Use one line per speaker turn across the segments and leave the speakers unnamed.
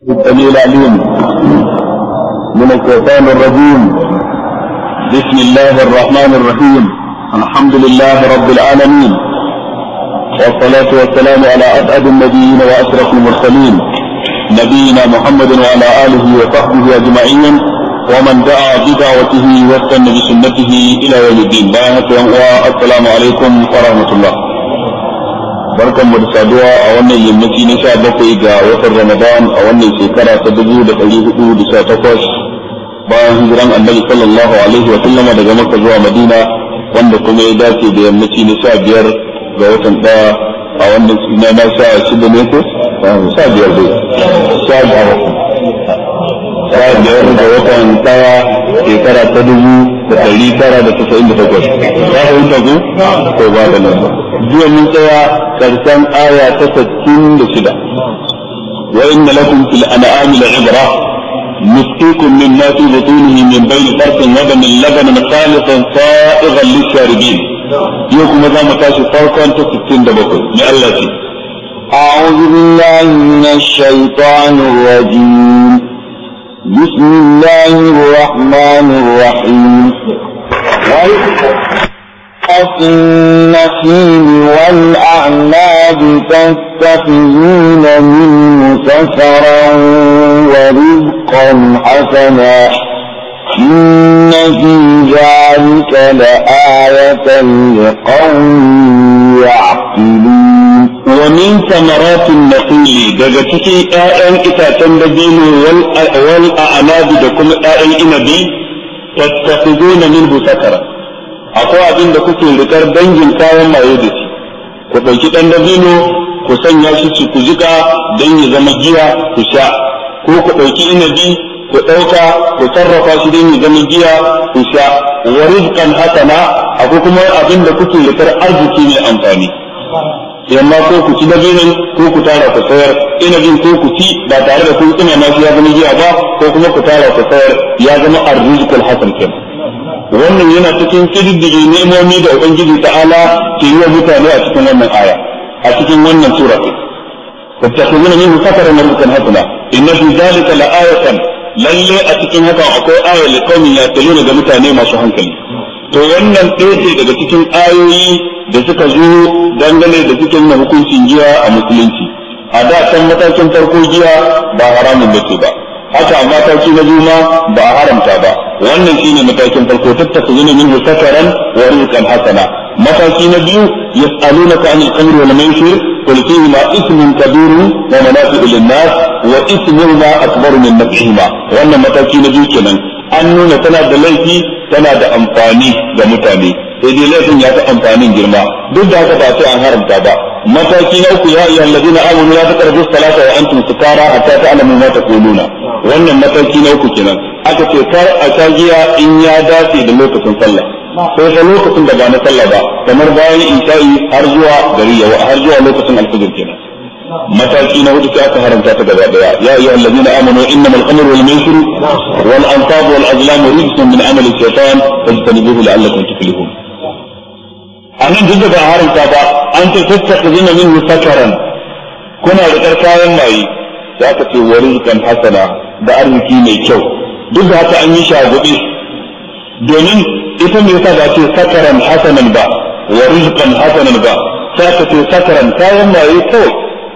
السميع العليم من الشيطان الرجيم بسم الله الرحمن الرحيم الحمد لله رب العالمين والصلاة والسلام على أسعد النبيين وأشرف المرسلين نبينا محمد وعلى آله وصحبه أجمعين ومن دعا بدعوته واستنى بسنته إلى يوم الدين بارك السلام عليكم ورحمة الله barkan mu da saduwa a wannan yammaci na sha bakwai ga watan ramadan a wannan shekara ta dubu da ɗari hudu da sha takwas bayan hijiran annabi sallallahu alaihi wa sallama daga makka zuwa madina wanda kuma ya dace da yammaci na sha biyar ga watan ɗaya a wannan na na sha shida ne ko sha biyar dai sha biyar sha biyar ga watan ɗaya shekara ta dubu da ɗari tara da tasa'in da takwas ya fahimta ku ko ba da nan jiya mun tsaya karshen aya ta sittin da shida wa inna lakum fil an'ami la'ibra نسقيكم مما في بطونه من بين فرث ودم لبنا خالصا سائغا للشاربين يوكم ذا متاشي فرقا تستين دبكم لألا
أعوذ بالله من الشيطان الرجيم بسم الله الرحمن الرحيم في النخيل والأعناب تتخذون منه سفرا ورزقا حسنا إن في ذلك لآية لقوم يعقلون
ومن ثمرات النخيل daga cikin ƴaƴan itacen dabino wal a'nabi da kuma ƴaƴan inabi tattakhizuna minhu sakara akwai abin da kuke rikar dangin kayan maye da shi ku ɗauki ɗan dabino ku sanya shi ci ku jika don ya zama giya ku sha ko ku ɗauki inabi ku ɗauka ku sarrafa shi don ya zama giya ku sha wa rizqan hasana akwai kuma abin da kuke rikar arziki mai amfani yamma ko ku ci dabinin ko ku tara ku sayar inabin ko ku ci ba tare da kun ina ma shi ya zama giya ba ko kuma ku tara ku sayar ya zama arzikul hasan kenan wannan yana cikin kididdige nemomi da ubangiji ta'ala ke yi wa mutane a cikin wannan aya a cikin wannan sura ce tattakhuzuna minhu sakaran rizqan hasana inna fi zalika la'ayatan lalle a cikin haka akwai aya li qaumin yaqiluna ga mutane masu hankali to wannan ɗaya ce daga cikin ayoyi da suka zo dangane da cikin na hukuncin giya a musulunci a da can matakin farko giya ba haramun bace ba haka a mataki na biyu ma ba a haramta ba wannan shine matakin farko tattakuzuna minhu sakaran wa rizqan hasana mataki na biyu yas'alunaka anil khamri wal maisir qul fihi ma ismun kabirun wa manafi'u lin-nas wa ismuhuma akbaru min naf'ihima wannan mataki na biyu kenan an nuna tana da laifi tana da amfani ga mutane sai dai laifin ya fi amfanin girma duk da haka ba sai an haramta ba mataki na uku ya ayyuha alladhina amanu la taqrabu salata wa antum sukara hatta ta'lamu ma taquluna wannan mataki na uku kenan aka ce kar a sha giya in ya dace da lokacin sallah sai fa lokacin da ba na sallah ba kamar bayan isha'i har zuwa gari ya har zuwa lokacin alfajir kenan mataki na hudu sai aka haramta ta gaba daya ya ayyuha alladhina amanu innamal khamru wal maisir wal ansab wal azlam rijsun min amali shaytan fajtanibuhu la'allakum tuflihun anan duk da ba haramta ba an ce tattakuzuna minhu sakaran kuna da kayan maye za ka ce wa rizqan hasana da arziki mai kyau duk da haka an yi shagudi domin ita me yasa ba ce sakaran hasanan ba wa rizqan hasanan ba sai ka ce sakaran kayan maye kawai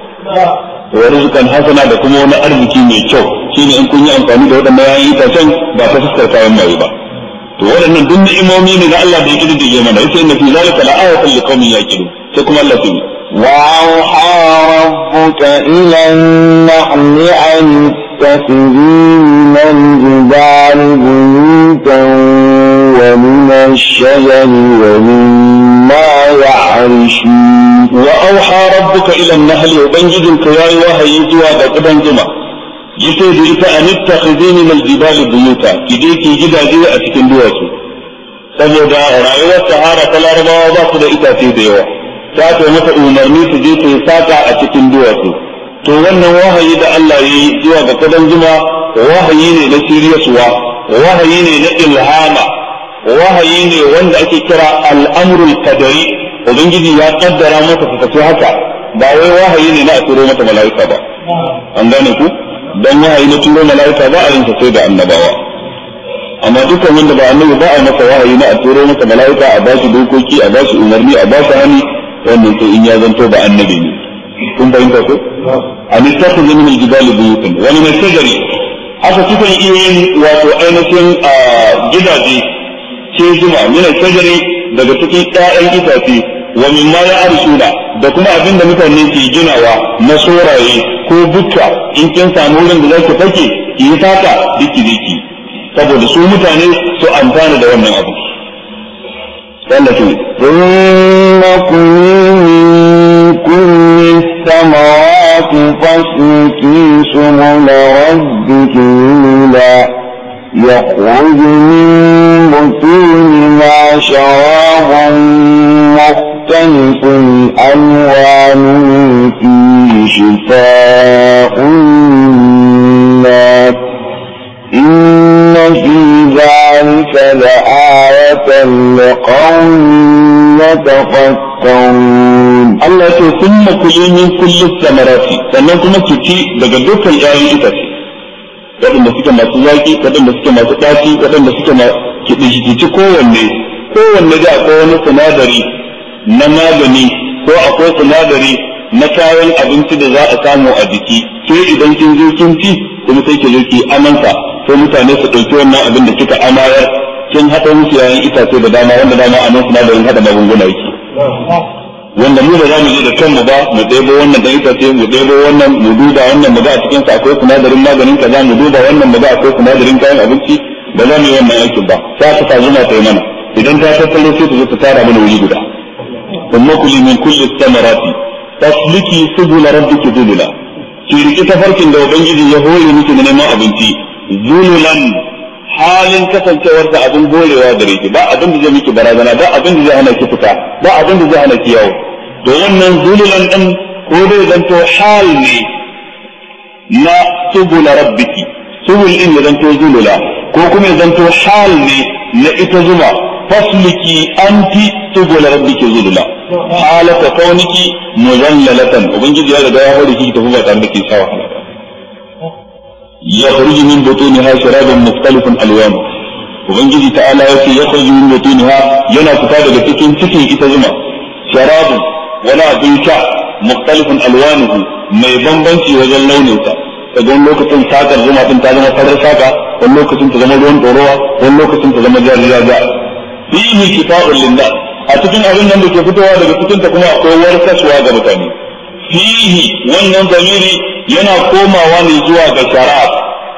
wa rizqan hasana da kuma wani arziki mai kyau shine in kun yi amfani da waɗannan yayin itacen ba ta fuskar kayan maye ba to waɗannan duk ni'imomi ne na Allah da ya kididdige mana yace inna fi zalika la'ayatan liqaumin yaqilun sai kuma Allah ya
وأوحى ربك إلى النحل أن اتخذي من الجبال بيوتا ومن الشجر ومما يعرشون
وأوحى ربك إلى النحل وبنجد كياي وهي جوا بقدم جمع yace da ita an ittakhidhi min aljibal buyuta kije ki gidaje a cikin duwatsu saboda rayuwar sahara ta larabawa ba su da itace da yawa ta ta mata umarni su je su yi saka a cikin duwatsu to wannan wahayi da Allah ya yi zuwa ga kadan juma wahayi ne na shiryasuwa wahayi ne na ilhama wahayi ne wanda ake kira al'amrul qadari ubangiji ya kaddara mata ta tafi haka ba wai wahayi ne na a turo mata mala'ika ba an gane ku dan wahayi na turo mala'ika ba a yin sa sai da annabawa amma dukkan wanda ba annabi ba a masa wahayi na a turo masa mala'ika a bashi dokoki a bashi umarni a bashi hani wannan sai in ya zanto ba annabi ne kun fahimta ko an ittakhadhu min al-jibali buyutan wa min al-shajari haka sukan iya yin wato ainihin gidaje ce zuma min al-shajari daga cikin ƴaƴan itace wa min ma ya'rishuna da kuma abin da mutane ke ginawa na soraye ko bukka in kin samu wurin da zaki fake ki yi saka diki diki saboda su mutane su amfana da wannan abu Allah ce
ثم كلوا من كل الثمرات فاسلكي سبل ربك ذللا يخرج من بطونها شراب مختلف ألوانه فيه شفاء للناس إن في ذلك لآية لقوم يتفكرون
Allah ce sun makuli min kulli samarati sannan kuma ki ci daga dukkan ƴaƴan itace waɗanda suke masu zaƙi waɗanda suke masu ɗaci waɗanda suke ki ki ci kowanne kowanne da akwai wani sinadari na magani ko akwai sinadari na kayan abinci da za a samu a jiki sai idan kin zo kin ci kuma sai ki zo ki amansa sai mutane su ɗauki wannan abin da kika amayar kin haɗa musu yayin itace da dama wanda dama a nan sinadarin haɗa magunguna yake wanda mu da za mu je da kanmu ba mu ɗebo wannan dan itace mu ɗebo wannan mu duba wannan mu ga a cikin sa akwai sinadarin maganin kaza mu duba wannan mu ga akwai sinadarin kayan abinci ba za mu yi wannan aikin ba sai ta ta zuma ta yi mana idan ta tattalo sai ta zo ta tara mana wuri guda umma kuli min kulli samarati tasliki subula rabbiki zulula ki riki tafarkin da ubangiji ya hore miki na neman abinci zululan halin kasancewar da abin gorewa gare ki ba abin da zai miki barazana ba abin da zai hana ki fita ba abin da zai hana ki yawo to wannan zululan din ko dai zanto hal ne na subula rabbiki subul din ya zanto zulula ko kuma ya zanto hal ne na ita zuma fasliki anti subula rabbiki zulula halata kauniki muzallalatan ubangiji ya riga ya hore ki tafi ba tare da ki sha wahala ba يخرج من بطونها شراب مختلف الوانه ubangiji ta'ala ya ce ya kharju min butuniha yana fita daga cikin cikin ita zuma sharabun wani abin sha mukhtalifun alwanuhu mai bambanci wajen launin sa kaga wani lokacin sakar zuma din ta zama farar saka wani lokacin ta zama ruwan ɗorowa wani lokacin ta zama jariya fihi shifa'un linnas a cikin abin nan da ke fitowa daga cikin ta kuma akwai warkaswa ga mutane fihi wannan zamiri yana komawa ne zuwa ga sharab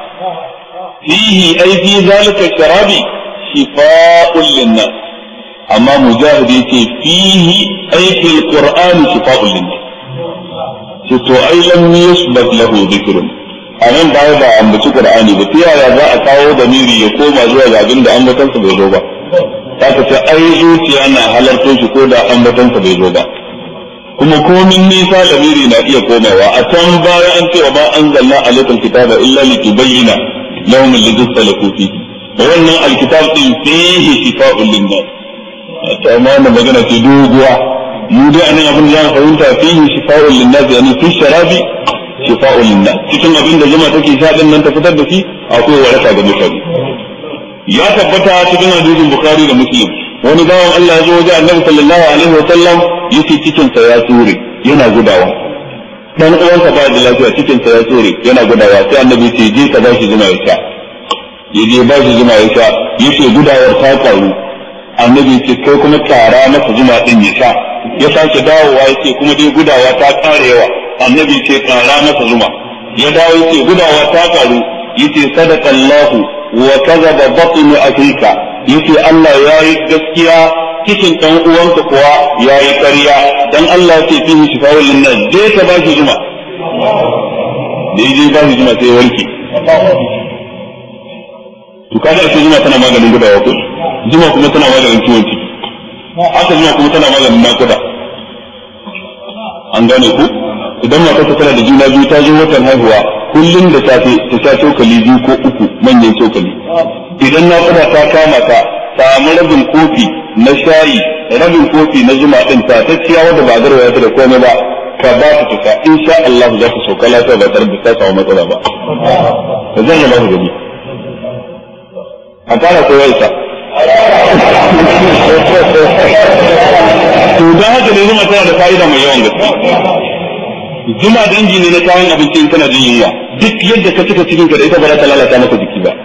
fihi ai fi zalika sharabi shifa'un linnas amma mujahid yace fihi ai fil qur'an shifa'un linnas to to ai lam yusbat lahu dhikrun anan baya ba ambaci qur'ani ba ta yaya za a kawo damiri ya koma zuwa ga abin da ambatansa bai zo ba ta ce ai zuciya na halarto shi ko da ambatansa bai zo ba kuma komin nisa lamiri na iya komawa a can baya an cewa ba an zalla alaikal kitaba illa li tubayyana lahum alladhi salaku fi wannan alkitab din fihi shifa'un linnas to amma wannan magana ce doguwa mu dai anan abin da za fahimta fihi shifa'un linnas yani fi sharabi shifa'un linnas cikin abin da zuma take sha din nan ta fitar da shi akwai waraka ga mutane ya tabbata cikin hadisin bukhari da muslim wani bawan Allah ya zo wajen annabi sallallahu alaihi wa sallam yace cikin sa ya tsure yana gudawa dan uwansa ba da lafiya cikin sa ya tsure yana gudawa sai annabi ce je ka bashi zuma ya sha ya je ba shi zuma ya sha yace gudawar ta karu annabi ce kai kuma kara masa zuma din ya sha ya sake dawowa yace kuma dai gudawa ta kare yawa annabi ce kara masa zuma ya dawo yace gudawa ta karu yace sadaqallahu wa kadhaba batnu afrika yace Allah ya yi gaskiya cikin ɗan uwanka kuwa ya yi ƙarya dan Allah ce fi shi shifa'ul linnas je ka ba shi zuma da je ba shi zuma sai ya warke to kaga ake zuma tana maganin gudawa ko zuma kuma tana maganin ciwon ciki haka zuma kuma tana maganin nakuda an gane ku idan matarsa tana da juna biyu ta zo watan haihuwa kullum da safe ta sha cokali biyu ko uku manyan cokali idan nakuda ta kama ta samu rabin kofi na shayi rabin kofi na zuma din ta ta ciya wanda ba garwaya ta da komai ba ka ba ta tuka insha Allah za ka sauka lafiya ba tare da ta samu matsala ba da zan yi ba ku gani a fara ko ya isa to da haka ne zuma tana da fa'ida mai yawan gaske zuma dangi ne na kayan abinci in kana jin yunwa duk yadda ka cika cikin ka da ita ba za ta lalata maka jiki ba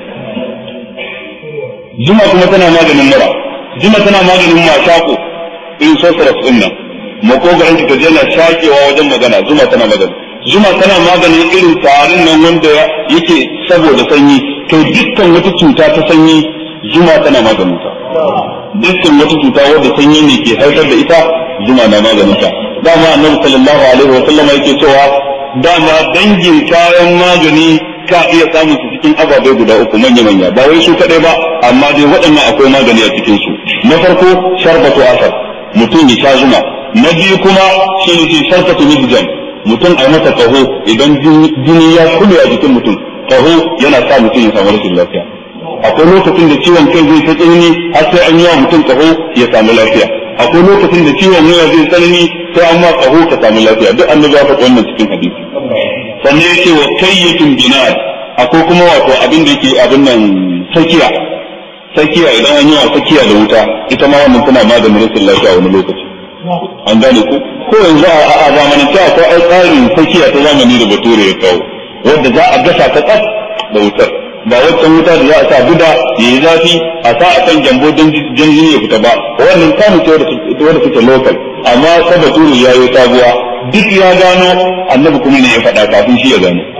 zuma kuma tana maganin mura zuma tana maganin mashako in sosara din nan makogaran ka je na shakewa wajen magana zuma tana magani zuma tana maganin irin tarin nan wanda yake saboda sanyi to dukkan wata cuta ta sanyi zuma tana maganin ta dukkan wata cuta wadda sanyi ne ke haifar da ita zuma na maganin ta dama annabi sallallahu alaihi wa sallama yake cewa dama dangin kayan magani ka iya samun su cikin ababai guda uku manya manya ba wai su kadai ba amma dai waɗannan akwai magani a cikin su na farko sharbatu asar mutum ya sha zuma na biyu kuma shi ne sharfatu mihjan mutum a masa kaho idan jini ya kule a jikin mutum kaho yana sa mutum ya samu rashin lafiya akwai lokacin da ciwon kai zai ta tsanani har sai an yi wa mutum kaho ya samu lafiya akwai lokacin da ciwon wuya zai tsanani sai an ma kaho ka samu lafiya duk annabi ya faɗi wannan cikin hadisi sannan yake wa kayyatun binar akwai kuma wato abin da yake abin nan sakiya sakiya idan an yi wa sakiya da wuta ita ma wannan tana maganin rashin lafiya wani lokaci an gane ku ko yanzu a zamanin ta akwai ai tsarin sakiya ta zamani da bature ya kawo wanda za a gasa ta tsaf da wutar ba waccan wuta da za a sa buda ya yi zafi a sa a kan jambo don jini ya fita ba wannan kamu ce wadda suke local amma ta bature ya yi sabuwa duk ya gano annabi kuma ne ya faɗa kafin shi ya gano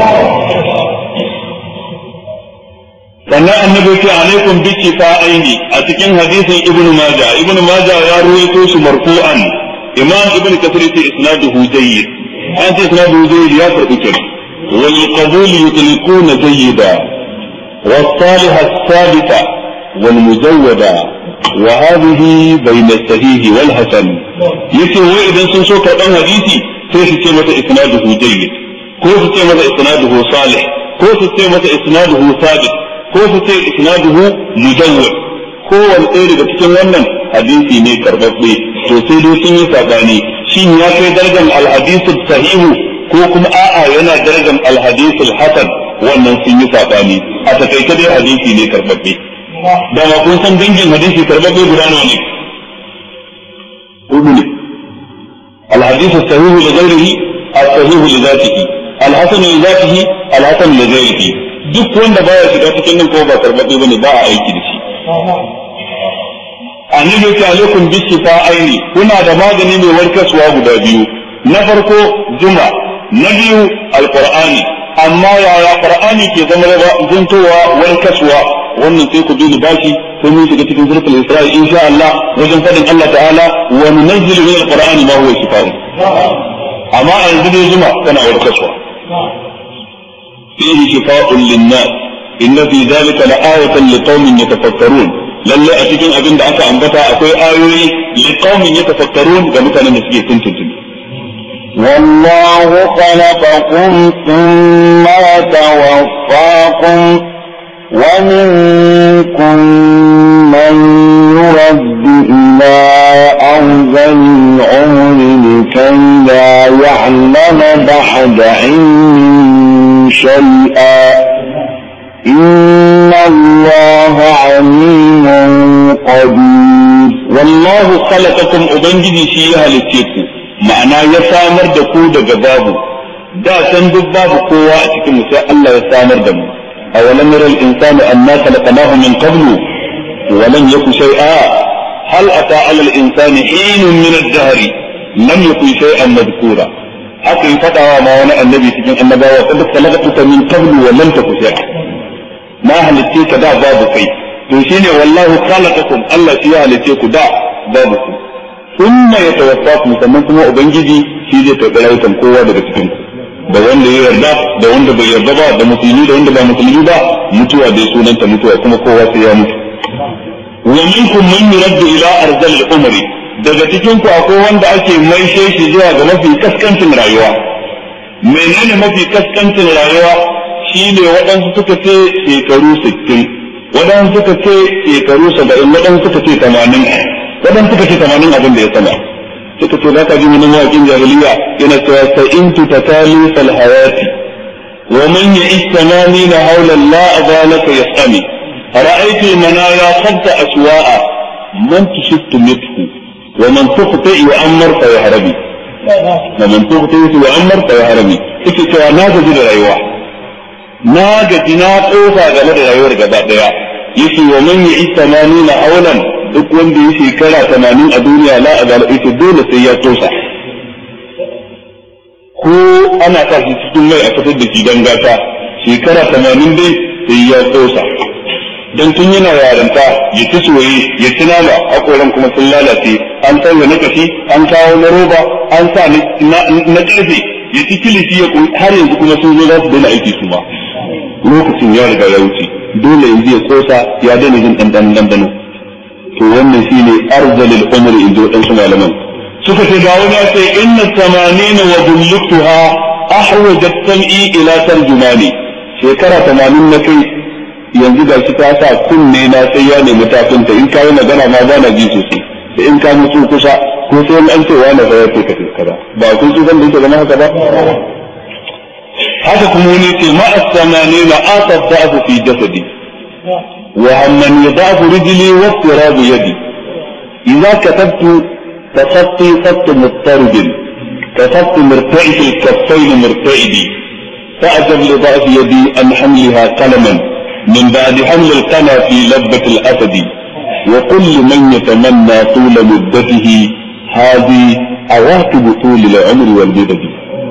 sannan annabi ce alaikum bi aini a cikin hadisin ibnu maja ibnu maja ya ruwaito shi marfu'an imam ibnu kasir ce isnaduhu jayyid an ce isnaduhu jayyid ya karbi kenan wal qabul yutlikuna jayyida والصالح الثابتة والمزودة وهذه بين الصحيح والحسن يتي وإذا سنسو كأن حديثي سيسي تيمة إسناده جيد كو تيمة إسناده صالح كو تيمة إسناده ثابت ko su ce isnaduhu mujawwad ko wani ɗaya daga cikin wannan hadisi ne karbabbe to sai dai sun yi sabani shin ya kai darajar alhadisu sahihu ko kuma a'a yana darajar alhadisu hasan wannan sun yi sabani a takaice dai hadisi ne karbabbe da ma kun san dangin hadisi karbabbe guda nawa ne hudu ne الحديث الصحيح لغيره الصحيح لذاته الحسن لذاته الحسن لغيره duk wanda baya shiga cikin nan ko ba karbabe bane ba a aiki da shi annabi ta alaikum bi shifa aini kuna da magani mai warkaswa guda biyu na farko juma na biyu alqur'ani amma yaya qur'ani ke zama zuntowa warkaswa wannan sai ku bi bashi sai mun shiga cikin zurfin isra'i insha Allah wajen fadin Allah ta'ala wa nunazzilu min alqur'ani ma huwa shifa'un amma a yanzu dai juma tana warkaswa فيه شفاء للناس إن في ذلك لآية لقوم يتفكرون lalle a cikin abin da aka ambata akwai ayoyi liqaumin yatafakkarun ga mutanen da suke tuntuntuni
والله خلقكم ثم توفاكم ومنكم من يرد إلى أرذل العمر لكي لا يعلم بعد علم شيئا إن الله عليم قدير
والله خلقكم أبنجي شيئا للتيكو ma'ana ya samar da ku daga babu da san duk babu kowa a cikin mu sai Allah ya samar da mu awalam yara al-insanu anna khalaqnahu min qablu wa lam yaku shay'a hal ata 'ala al-insani hinun min ad-dahr lam yakun shay'an madhkura haka yi fadawa ma wani annabi cikin annabawa kada khalaqtuka min qablu wa lam taku shay'a ma halitte ka da babu kai to shine wallahu khalaqakum Allah shi ya halitte ku da babu ku thumma yatawaffakum sannan kuma ubangiji shi zai karɓi rayukan kowa daga cikin da wanda ya yarda da wanda bai yarda ba da musulmi da wanda ba musulmi ba mutuwa dai sunanta mutuwa kuma kowa sai ya mutu wa minkum man yuraddu ila arzal al-umri daga cikin ku akwai wanda ake maishe shi zuwa ga mafi kaskancin rayuwa menene mafi kaskancin rayuwa shine waɗansu suka ce shekaru 60 waɗansu suka ce shekaru 70 waɗansu suka ce 80 waɗansu suka ce 80 abin da ya sama suka ce za ka ji wani mawaƙin jahiliya yana cewa sa'intu tatali fal hayati wa man ya'ish thamanina hawla la adalaka yasami ra'aytu al-manaya khamsa aswa'a man tushittu mithu wa man tukhti yu'ammar fa yahrabi wa man tukhti yu'ammar fa yahrabi yake cewa na gaji da rayuwa na gaji na kofa game da rayuwar gaba daya yace wa man ya'ish thamanina hawlan duk wanda ya shekara tamanin a duniya la a ita dole sai ya tosa ko ana sa shi cikin mai a fitar da shi don gata shekara tamanin dai sai ya tosa don tun yana yaranta ya ci soye ya ci nama hakoran kuma sun lalace an sauya na kashi an kawo na roba an sa na karfe ya ci kilishi ya har yanzu kuma sun zo za su daina aiki su ba lokacin ya riga ya wuce dole yanzu ya kosa ya daina jin ɗanɗanon ɗanɗano to wannan shine arzalil umr in ji wadansu malaman suka ce ga wani ce inna tamanina wa bulluktuha ahwajat sam'i ila tarjumani shekara tamanin na kai yanzu ga shi ta sa kunne na sai ya nemi tafinta in ka yi magana ma ba na ji sosai da in ka mutu kusa ko sai an ce wani fa ya ce ka kaza ba kun su zan da yake zama haka ba haka kuma wani ce ma'a tamanina asaf da'afu fi jasadi وأمن يضعف رجلي واضطراب يدي إذا كتبت كخطي خط مضطرب كخط مرتعش الكفين مرتعدي فأجب لضعف يدي أن حملها قلما من بعد حمل القنا في لبة الأسد وكل من يتمنى طول مدته هذه عواقب طول العمر والمدد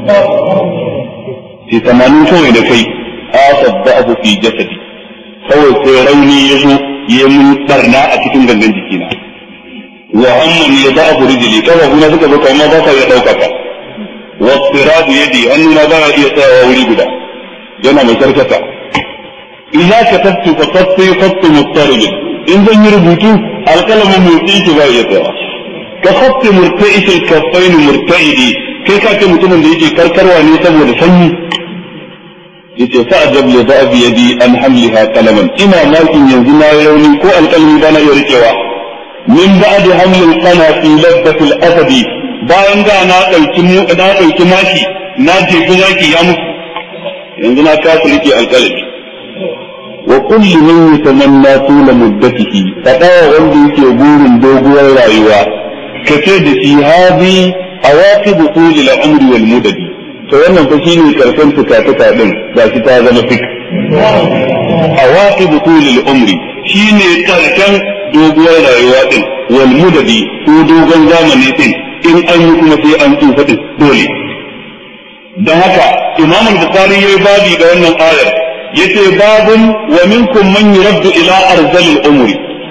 في ثمانين سنة لكي آخذ ضعف في جسدي kawai sai rauni ya zo ya mun barna a cikin gangan jikina wa amman ya za a buri jili kawai kuna suka zo kamar ba sa iya ɗaukaka wa tsirabu yadi hannuna ba ya iya tsayawa wuri guda yana mai karkata idza katabtu fa qatti qatti mustarib in zan yi rubutu alkalamin motsi ki ba ya tsayawa ka qatti murta'is al-kaffain murta'idi kai ka ce mutumin da yake karkarwa ne saboda sanyi yace fa ajab li da'ab yadi an hamliha qalaman ina makin yanzu na yi rauni ko alƙalmi ba na iya rikewa min ba'd hamlil qana fi labbat al-asad bayan da na dauki mu na dauki maki na je maki ya mutu yanzu na kasa rike alƙalmi wa kullu man yatamanna tula muddatihi fada wanda yake burin doguwar rayuwa kace da shi hadi awaqib tul al-umri wal mudadi to wannan fa shine karshen tukatuka din ga shi ta zama fik awaqib tulil umri shine karshen doguwar rayuwa din wal mudadi ko dogon zamani din in an yi kuma sai an tsufa din dole dan haka imam al-bukhari yayi babi da wannan ayar yace babun wa minkum man yuraddu ila arzalil umri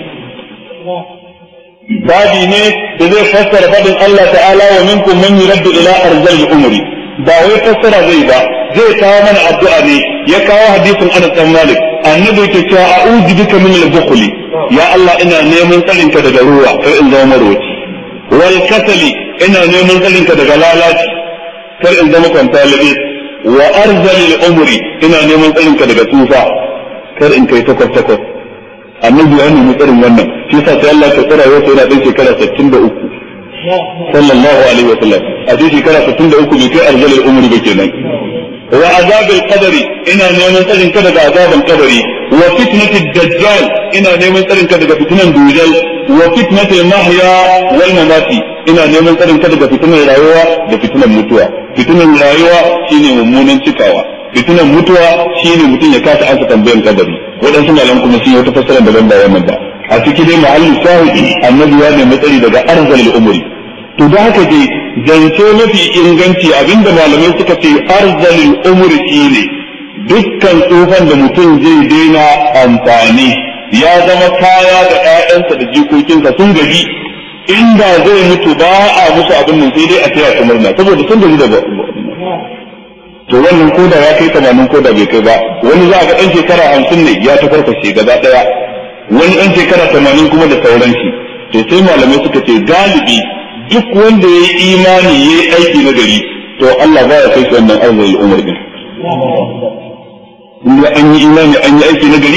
babi ne da zai fassara fadin Allah ta'ala wa minkum man yuraddu ila arzalil umri ba wai fassara zai ba zai kawo mana addu'a ne ya kawo hadisin Anas bin Malik annabi yake cewa a'udhu bika min al-bukhl ya Allah ina neman tsarin ka daga ruwa kar in zama marwaci wal kasali ina neman tsarin ka daga lalaci kar in zama kwantalibi wa arzali al-umri ina neman tsarin ka daga tufa kar in kai takwas takwas annabi ya nemi tsarin wannan shi yasa sai Allah ya tsara yau sai yana dan shekara 63 sallallahu alaihi wa sallam a cikin shekara 63 bai kai arzalin umri ba kenan wa azabil qadari ina neman tsarin ka daga azabin qadari wa fitnatid dajjal ina neman tsarin ka daga fitnan dujal wa fitnatil mahya wal mamati ina neman tsarin ka daga fitnan rayuwa da fitnan mutuwa fitnan rayuwa shine mummunan cikawa fitnan mutuwa shine mutum ya kasa ansa tambayan kadari waɗansu malan kuma sun yi wata fassara daban da wannan ba a ciki dai mahallin shahidi annabi ya nemi tsari daga arzalil umri to da haka dai zance mafi inganci abinda malamai suka ce arzalin umri ne dukkan tsufan da mutum zai daina amfani ya zama kaya da ƴaƴansa da jikokinsa sun gaji inda zai mutu ba a musu abin nan sai dai a taya su murna saboda sun gaji da to wannan koda ya kai tamanin koda bai kai ba wani za a ga ɗan shekara hamsin ne ya ta farfashe gaba ɗaya wani ɗan shekara tamanin kuma da sauran shi to sai malamai suka ce galibi duk wanda ya yi imani ya yi aiki na gari to Allah ba ya kai shi wannan arziki umar din in an yi imani an yi aiki na gari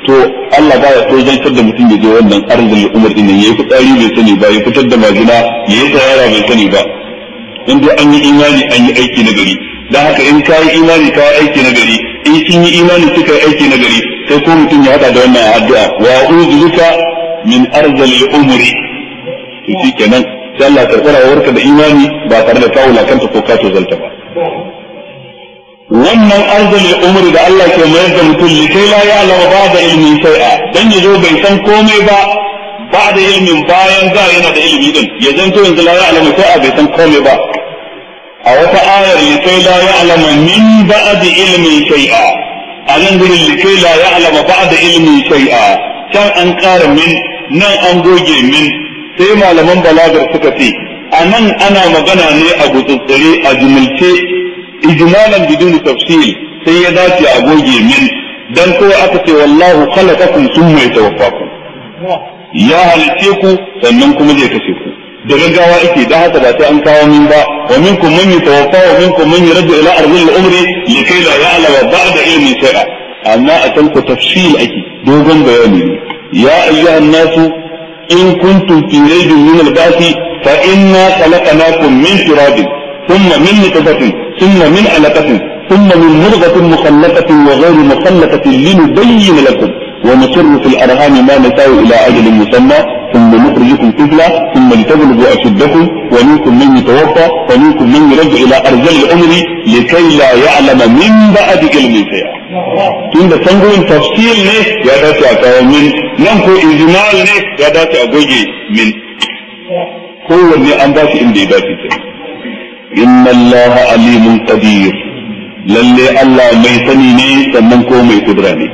to Allah baya so zantar da mutum ya je wannan arzul umar din yayi fitsari bai sani ba ya fitar da majina yayi tsayara bai sani ba in dai an yi imani an yi aiki na gari dan haka in ka yi imani ka yi aiki na gari in kin yi imani kika yi aiki na gari sai ko mutum ya hada da wannan addu'a wa a'udhu min arzul umri to shikenan sai Allah ya karɓa warka da imani ba tare da kawo kanta ko ka zalta ba wannan arzali umri da Allah ke mayar da mutum likai la ya'lamu ba'da ilmin shay'a dan yazo bai san komai ba ba'da ilmin bayan da yana da ilimi din ya zanto yanzu la ya'lamu shay'a bai san komai ba a wata ayar likai la ya'lamu min ba'da ilmin shay'a a nan gurin likai la ya'lamu ba'da ilmin shay'a can an ƙara min nan an goge min sai malaman balagar suka ce a nan ana magana ne a gutsutsure a jumulce ijmalan bidun tafsil sai ya dace a goge min dan kawai aka ce wallahu khalaqakum thumma yatawaffakum ya halice ku sannan kuma zai kashe ku da gaggawa ake da haka ba sai an kawo min ba wa minkum man yatawaffa wa minkum man yuraddu ila ardhil umri likay la ya'lama ba'da ilmi shay'a amma a can ku tafsil ake dogon bayani ya ayyuhan nasu in kuntum fi raybin min al-ba'thi fa inna khalaqnakum min turabin ثم من نطفة ثم من علقة ثم من مرغة مخلقة وغير مخلقة لنبين لكم ونصر في الأرهام ما نساء إلى أجل مسمى ثم نخرجكم طفلا ثم لتبلغوا أشدكم ومنكم من يتوفى ومنكم من يرجع إلى أرجل الأمر لكي لا يعلم من بعد علم شيئا tun da tangoyin tafsir ne ya dace a kawo min nan ko ijmal ne ya dace a goge min kowanne an ba shi inda ya dace kenan inna Allah alimun qadir lalle Allah mai sani ne sannan ko mai kudura ne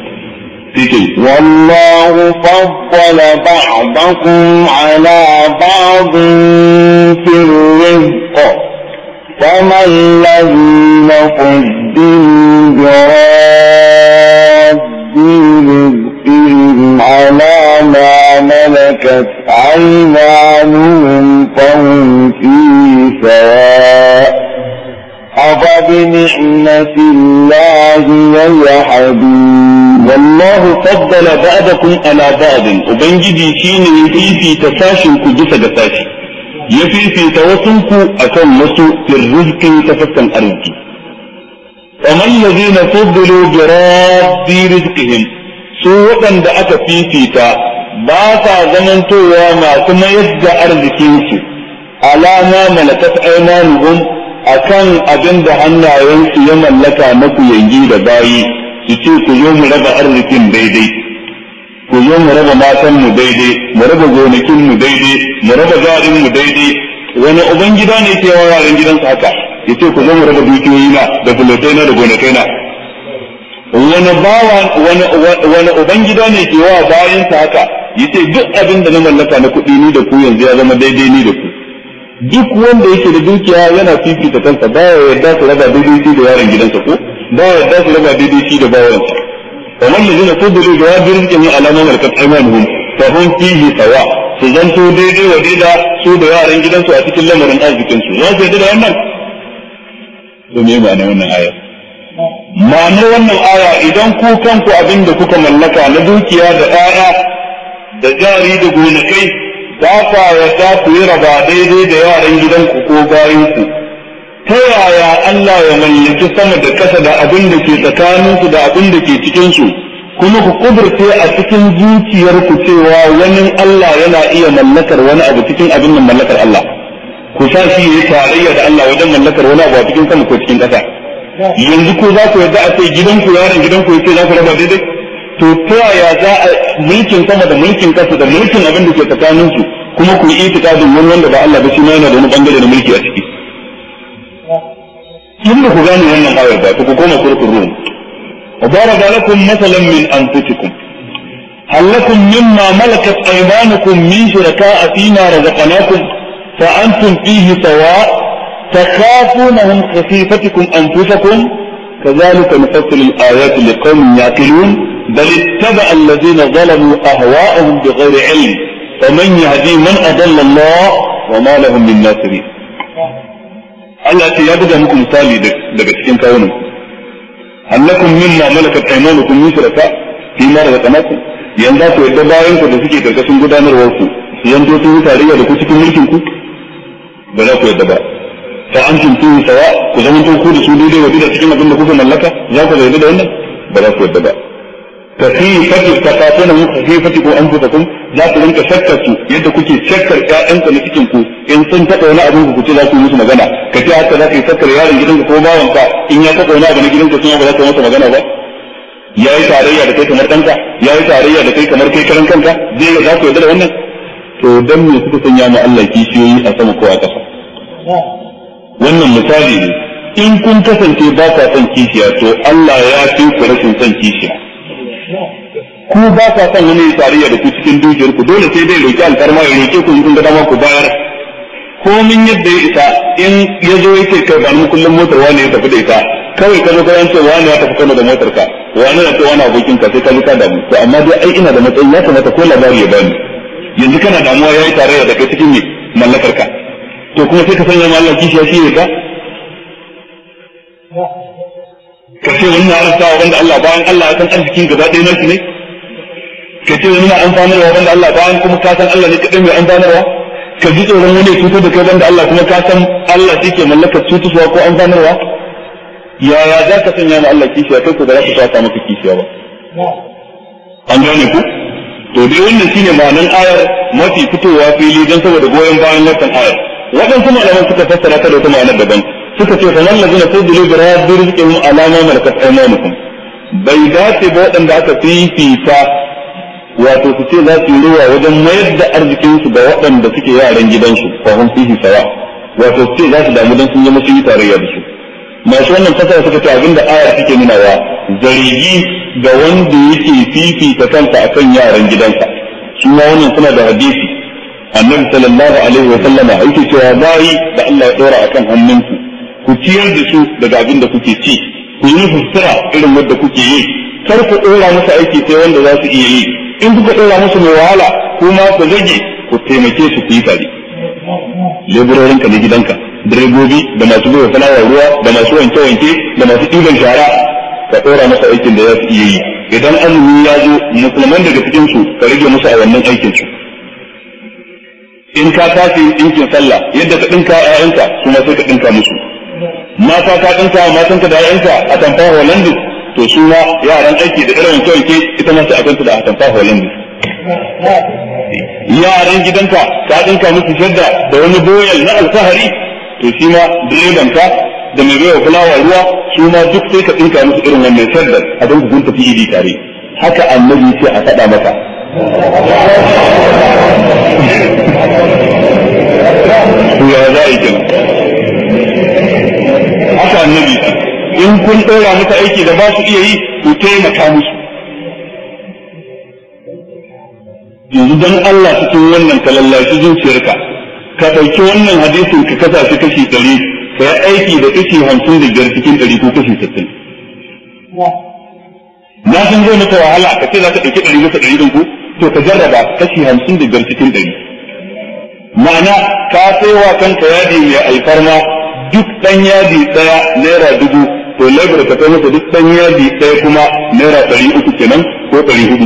والله فضل بعضكم على بعض في الرزق فما الذين فضلوا براد رزقهم على ما ملكت أيمانهم فهم فيه سواء أفبنعمة الله يجحدون
والله فضل بعضكم على بعض وبنجدي شين يفيفي تساشن كجسد تساشي يفيفي توسنك أكون مسو في الرزق تفكن أرزقي وما الذين فضلوا براد رزقهم سوء da aka fifita ba sa zamantowa masu mayar da arzikinsu alama malakat aimanuhum akan abin da hannayensu ya mallaka na yangi da bayi su ce ku zo mu raba arzikin daidai ku zo mu raba matan mu daidai mu raba gonakin mu daidai mu raba jarin mu daidai wani ubangida ne ke wa yaran gidansa haka yace ku zo mu raba dukiyoyi na da bulotai na da gonakai na wani bawa wani wani ubangida ne ke wa bayansa haka yace duk abin da na mallaka na kuɗi ni da ku yanzu ya zama daidai ni da ku duk wanda yake da dukiya yana fifita kansa ba ya yarda su raba daidai shi da yaron gidansa ko ba ya yarda su raba daidai shi da bawansa kamar da zina fudulu da wabin rizqin alama malakat aymanuhum fa hum fihi sawa su zanto daidai wa daida su da yaran gidansu a cikin lamarin arzikin su za su yarda da wannan to me ma'ana wannan aya ma'anar wannan aya idan ku kanku abin da kuka mallaka na dukiya da 'ya'ya da jari da gonakai ba kwa yarda ku yi raba daidai da yaran gidanku ko bayanku ta yaya Allah ya mallaki sama da kasa da abin da ke tsakaninsu da abin da ke cikinsu kuma ku kudurce a cikin zuciyarku cewa wani Allah yana iya mallakar wani abu cikin abin nan mallakar Allah ku sa shi ya tarayya da Allah wajen mallakar wani abu a cikin sama ko cikin ƙasa yanzu ko za ku yarda a ce gidanku yaron gidanku ya ce za ku raba daidai to ta yaya za a mulkin sama da mulkin kasa da mulkin abin da ke tsakanin su kuma ku yi itikadin wani wanda ba Allah ba shi ma yana da wani bangare na mulki a ciki in ba ku gane wannan ayar ba to ku koma surtul rum وضرب لكم مثلا من انفسكم هل لكم مما ملكت ايمانكم من شركاء فيما رزقناكم فانتم فيه سواء تخافونهم خفيفتكم انفسكم كذلك نفصل الايات لقوم يعقلون بل اتبع الذين ظلموا أهواءهم بغير علم فمن يهدي من أضل الله وما لهم من ناصرين Allah ce ya buga muku misali daga cikin kawunan annakum mimma malakat aymanukum min shuraka fi ma daga kanakun yanzu ku yadda bayan ku da suke karkashin gudanarwar ku su yanto sun yi tarayya da ku cikin mulkin ku ba za ku yadda ba fa antum fihi sawa ku zama to ku da su daidai wa da cikin abin da kuka mallaka za ku yarda da wannan ba za ku yarda ba ka fi fati takatuna mu fi fati ko an fuka kun za ku rinka shakkar su yadda kuke shakkar ƴaƴanka na cikin ku in sun taɓa wani abin ku ce za ku yi musu magana ka ce haka za ka yi shakkar yaron gidanka ko bawanka in ya taɓa wani abu na gidanka sun ba za ka yi masa magana ba ya yi tarayya da kai kamar ɗanka ya yi tarayya da kai kamar kai karan kanka zai za ku yarda da wannan to dan me suka sanya mu Allah kishiyoyi a sama ko a ƙasa wannan misali ne in kun kasance ba ka son kishiya to Allah ya fi ku rashin son kishiya ku ba ka son wani tarayya da ku cikin dukiyar ku dole sai dai roki alfarma ya roke ku in kun ga dama ku bayar komin yadda ya isa in ya zo yake kai ba mu kullum motar wani ya tafi da ita kawai ka zo ka yance wani ya tafi kano da motar ka wani na ce wani abokin ka sai ka ji ka damu to amma dai ai ina da matsayi ya kamata ko labari ya bani yanzu kana damuwa ya yi tarayya da kai cikin me mallakar ka to kuma sai ka sanya ma Allah kishiya shi ne ka ka ce wani na arsawa wanda Allah bayan Allah ya san arzikin gaba ɗaya nashi ne ka ce wani na amfanarwa wanda Allah bayan kuma ka san Allah ne kaɗai mai amfanarwa ka ji tsoron wani cutar da kai wanda Allah kuma ka san Allah shi ke mallakar cutuswa ko amfanarwa yaya za ka sanya ma Allah kishiya kai ko da za ka sa maka kishiya ba an gane ku to dai wannan shine ma'anan ayar mafi fitowa fili don saboda goyon bayan wannan ayar waɗansu malaman suka fassara ta da wata ma'anar daban suka ce sanan lazina fudulu bi rabbi rizqihim alama malakat aymanukum bai dace ba waɗanda aka fifita wato su ce za su yi ruwa wajen mayar da arzikinsu ga waɗanda suke yaran gidansu fa hum fihi sawa wato su ce za su damu don sun yi musu yi tarayya da su masu wannan fasara suka ce abinda aya take nunawa zargi ga wanda yake fifita kansa akan yaran gidansa su ma wannan suna da hadisi annabi sallallahu alaihi wa sallama yake cewa bayi da Allah ya dora akan hannunku ku ciyar da su daga abin da kuke ci ku yi sutura irin wanda kuke yi kar ku dora musu aiki sai wanda za su iya yi in kuka dora musu mai wahala kuma ku zage ku taimake su ku yi tare leburorinka na gidanka direbobi da masu bai fulawa ruwa da masu wanke-wanke da masu ɗiban shara ka ɗora masa aikin da za su iya yi idan azumi ya zo musulman daga cikin su ka rage musu a wannan aikin su in ka tashi ɗinkin sallah yadda ka ɗinka ƴaƴanka su ma sai ka ɗinka musu mata ka ɗinka matanka da ƴaƴanka a tamfa holandis to su ma yaran aiki da irin wanke-wanke ita ma sai a kanta da a tamfa holandis yaran gidanka ka ɗinka musu shadda da wani boyal na alfahari to shi ma direban ka da mai baiwa fulawa ruwa su ma duk sai ka tsinka musu irin wannan shaddar a don kun tafi idi tare haka annabi ce a faɗa maka to ya za a yi kenan haka annabi in kun ɗora mata aiki da ba su iya yi ku taimaka musu yanzu don Allah cikin wannan ka lallashi zuciyarka ka ɗauki wannan hadisin ka kasa shi kashi ɗari ka yi aiki da kashi hamsin da biyar cikin ɗari ko kashi sittin. Na san zai maka wahala ka ce za ka ɗauki ɗari masa ɗari ɗin ku to ka jarraba kashi hamsin da biyar cikin ɗari. Ma'ana ka sai wa kanka yadi mai alfarma duk ɗan yadi ɗaya naira dubu to labar ka kai masa duk ɗan yadi ɗaya kuma naira ɗari uku kenan ko ɗari hudu.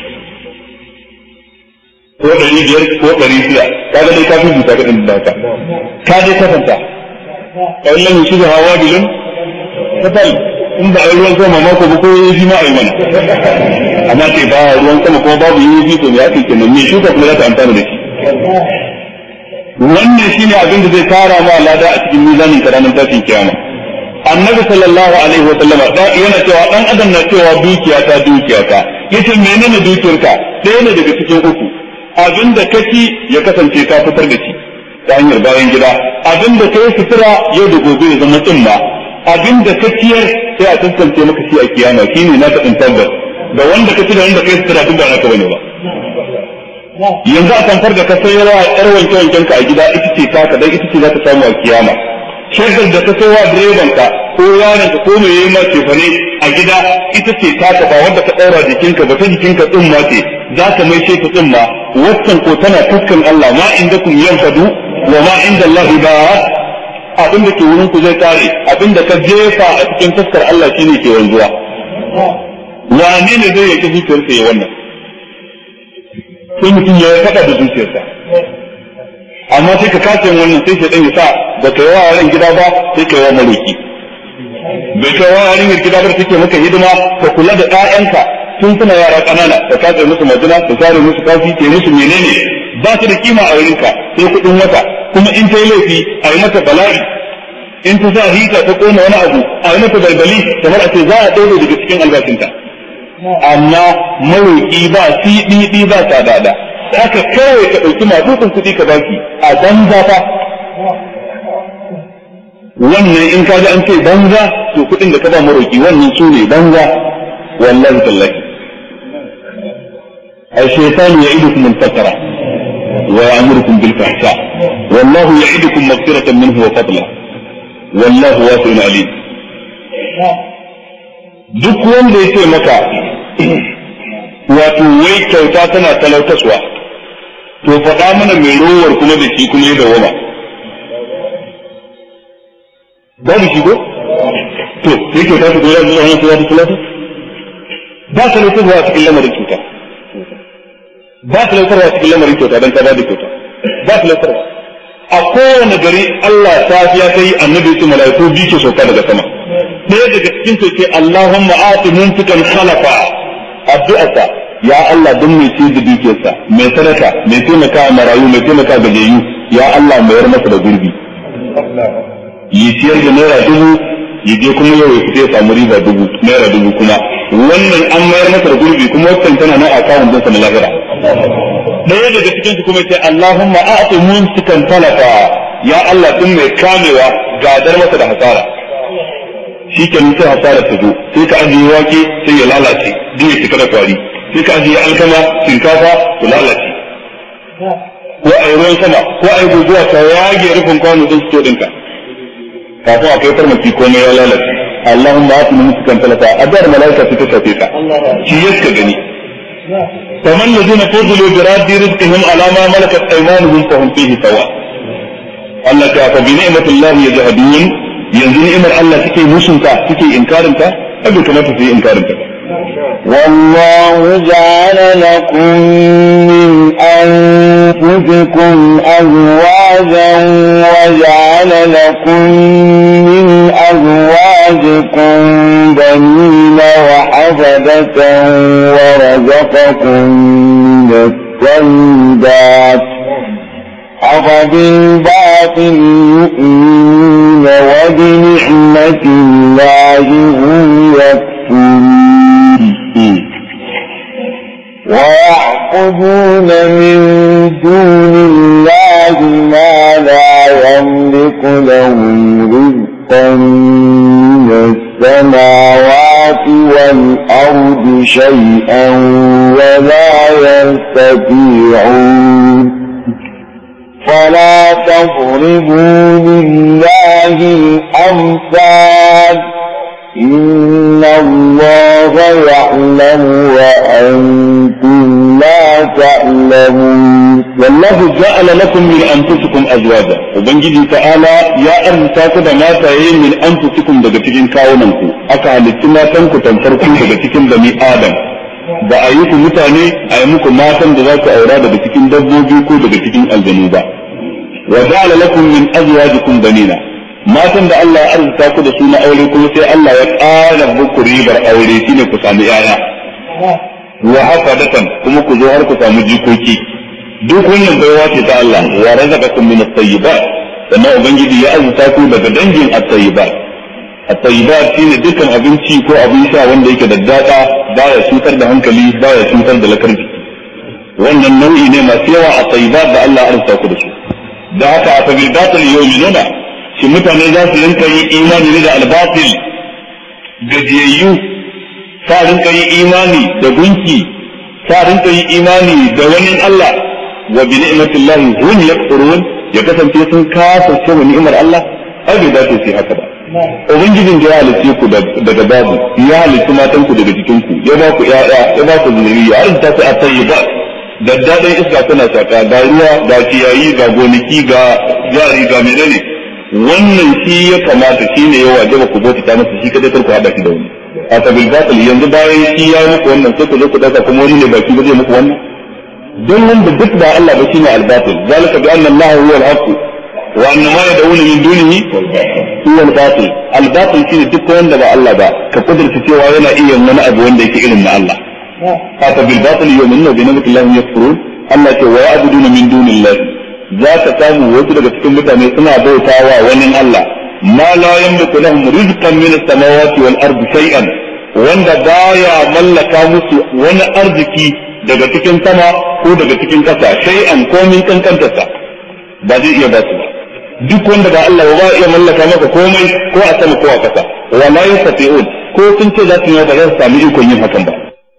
ko ɗari biyar ko ɗari shida kaga dai ka fi buta ka ɗin da ka ka dai kasanta kawai lamu shi da hawa bilin kasal in ba a yi ruwan sama mako ba ko yi ma a yi mana amma ce ba ruwan sama kuma babu yi yi to ya kai kenan me shuka kuma za ta amfana da shi wannan shine abin da zai tara ma lada a cikin mizanin ka ranar tashin kiyama annabi sallallahu alaihi wa sallama yana cewa dan adam na cewa dukiya ta dukiya ta yace menene dukiyarka ɗaya ne daga cikin uku abin da ka ci ya kasance ka fitar da shi ta hanyar bayan gida abin da ka yi sutura yau da gobe ya zama tsumma abin da ka ciyar sai a tantance maka shi a kiyama shi ne na taɓin tabbas da wanda ka ci da wanda ka yi sutura duk ba naka bane ba yanzu a tamfar da ka sayarwa yar wanke wanken ka a gida ita ce taka dan ita ce za ka samu a kiyama shaidar da ka sayarwa direban ka ko yaron ka ko mai yayi ma cefane a gida ita ce taka ba wanda ka ɗaura jikinka ba ta jikinka tsumma ce za ka mai ce ta tsumma waccan ko tana taskan Allah ma inda kun yanfadu wa ma inda Allah ba abin da ke wurin ku zai kare abin da ka jefa a cikin taskar Allah shine ke wanzuwa wane ne zai yake zuciyarsa ya wannan sai mutum ya faɗa da zuciyarsa amma sai ka kace wannan sai shi ya sa ba ka yi wa yaran gida ba sai ka yi wa maliki bai kai wa yaran gida ba take maka hidima ka kula da ƴaƴanka tun suna yara ƙanana ka kace musu majina ka share musu kafi ke musu menene ba su da kima a wurinka sai kuɗin wata kuma in ta yi laifi a yi mata bala'i in ta sa hita ta kona wani abu a yi mata balbali kamar a ce za a ɗaure daga cikin albashinta amma maroƙi ba siɗiɗi ba sadada haka kawai ka ɗauki matsutsun kuɗi ka baki a banza fa wannan in ka ji an ce banza to kuɗin da ka ba maroƙi wannan su ne banza wallahi tallahi الشيطان يعدكم الفقر ويأمركم بالفحشاء والله يعدكم مغفرة منه وفضلا والله واسع عليم duk wanda ya ce maka wato wai kyauta tana talautaswa to faɗa mana mai rowar kuma da shi kuma ya dawama ba da shi ko to sai kyauta ta goya zuwa wani ta talauta ba talautaswa a cikin lamarin kyauta ba talautarwa a cikin lamarin kyauta don ta ba da kyauta ba talautarwa a kowane gari Allah safiya ta yi annabi su mala'iku biyu ke sauka daga sama ɗaya daga cikin su ce Allahumma ati mumfikan khalafa addu'arsa ya Allah don mai ce da dukiyarsa mai sadaka mai taimaka marayu mai taimaka gajiyayyu ya Allah mayar masa da gurbi yi ciyar da naira dubu ya je kuma yau ya fita ya samu riba dubu naira dubu kuma wannan an mayar masa da gurbi kuma wancan tana nan a kawun dinsa na lahira ɗaya daga cikin su kuma ce Allahumma a'ti mumsikan talafa ya Allah din mai kamewa gadar masa da hasara shi ke sai hasara ta zo sai ka ajiye wake sai ya lalace duk ya cika da kwari sai ka ajiye alkama shinkafa su lalace ko a yi ruwan sama ko a yi guguwa ta yage rufin kwano din su ɗinka kafin a kai farmaki komai ya lalace Allahumma a'ti mumsikan talafa adar malaika ta shafe ka shi yaska gani فمن الذين فضلوا براد رزقهم على ما ملكت ايمانهم فهم فيه سواء Allah ta fa bi ni'matillahi yajhadun yanzu ni'imar Allah take musunta take inkarin ta abin kamata su yi inkarin ta
والله جعل لكم من أنفسكم أزواجا وجعل لكم من أزواجكم بنين وحفدة ورزقكم من الطيبات أفبالباطل يؤمنون وبنعمة الله هم يكفرون ويعبدون من دون الله ما لا يملك لهم رزقا من السماوات والأرض شيئا ولا يستطيعون فلا تضربوا لله الأمثال إن الله يعلم وأنتم لا تعلمون
والله جعل لكم من انفسكم ازواجا ubangiji ta'ala ya arzuta ku da mataye min anfusikum daga cikin kawunanku aka halitti matan ku tamfar ku daga cikin bani adam ba a yi ku mutane a yi muku matan da za ku aura daga cikin dabbobi ko daga cikin aljanu ba wa ja'ala lakum min azwajikum banina matan da Allah ya arzuta ku da su na aure kuma sai Allah ya ƙara muku ribar aure shine ku samu yaya wa hafadatan kuma ku zo har ku samu jikoki duk wannan baiwa ce ta Allah wa razaqakum min at-tayyibat sannan ubangiji ya azurta ku daga dangin at-tayyibat at-tayyibat shine dukkan abinci ko abin sha wanda yake da dada baya cutar da hankali baya cutar da lakar jiki wannan nau'i ne masu yawa at-tayyibat da Allah ya azurta ku da su da haka a fabil batil yu'minuna shi mutane za su rinka yi imani ne da al-batil gajiyayyu sa rinka yi imani da gunki sa rinka yi imani da wani Allah wa bi ni'matillahi hum yakfurun ya kasance sun kafirce wa ni'imar Allah ai bai dace su haka ba ubangijin da ya halice ku daga babu ya halice matan ku daga cikin ku ya ba ku ƴaƴa ya ba ku zuriya har ta fi at-tayyibat da dadan iska tana shaka ga ruwa ga ciyayi ga gonaki ga jari ga menene wannan shi ya kamata shi ne ya wajaba ku bauta masa shi kadai kar ku hada shi da wani a tabil batil yanzu bayan shi ya yi muku wannan sai ku zo ku dauka kuma wani ne baki ba zai muku wannan don wanda duk da Allah ba shine al-batil zalika bi anna Allah huwa al-haqq wa anna ma yad'una min dunihi huwa al-batil al-batil shine duk wanda ba Allah ba ka kudurta cewa yana iya wani abu wanda yake irin na Allah haka bil batil yu'minuna bi ni'mati Allah yakfurun Allah ce wa ya'buduna min dunillahi za ka samu wasu daga cikin mutane suna bautawa wani Allah ma la yamliku lahum rizqan min as-samawati wal ardi shay'an wanda baya mallaka musu wani arziki daga cikin sama ko daga cikin ƙasa shay'an komin kankantarsa ba zai iya ba su ba duk wanda ba Allah ba iya mallaka maka komai ko a sama ko a ƙasa wala yastati'un ko sun ce za su yi ba za su sami ikon yin hakan ba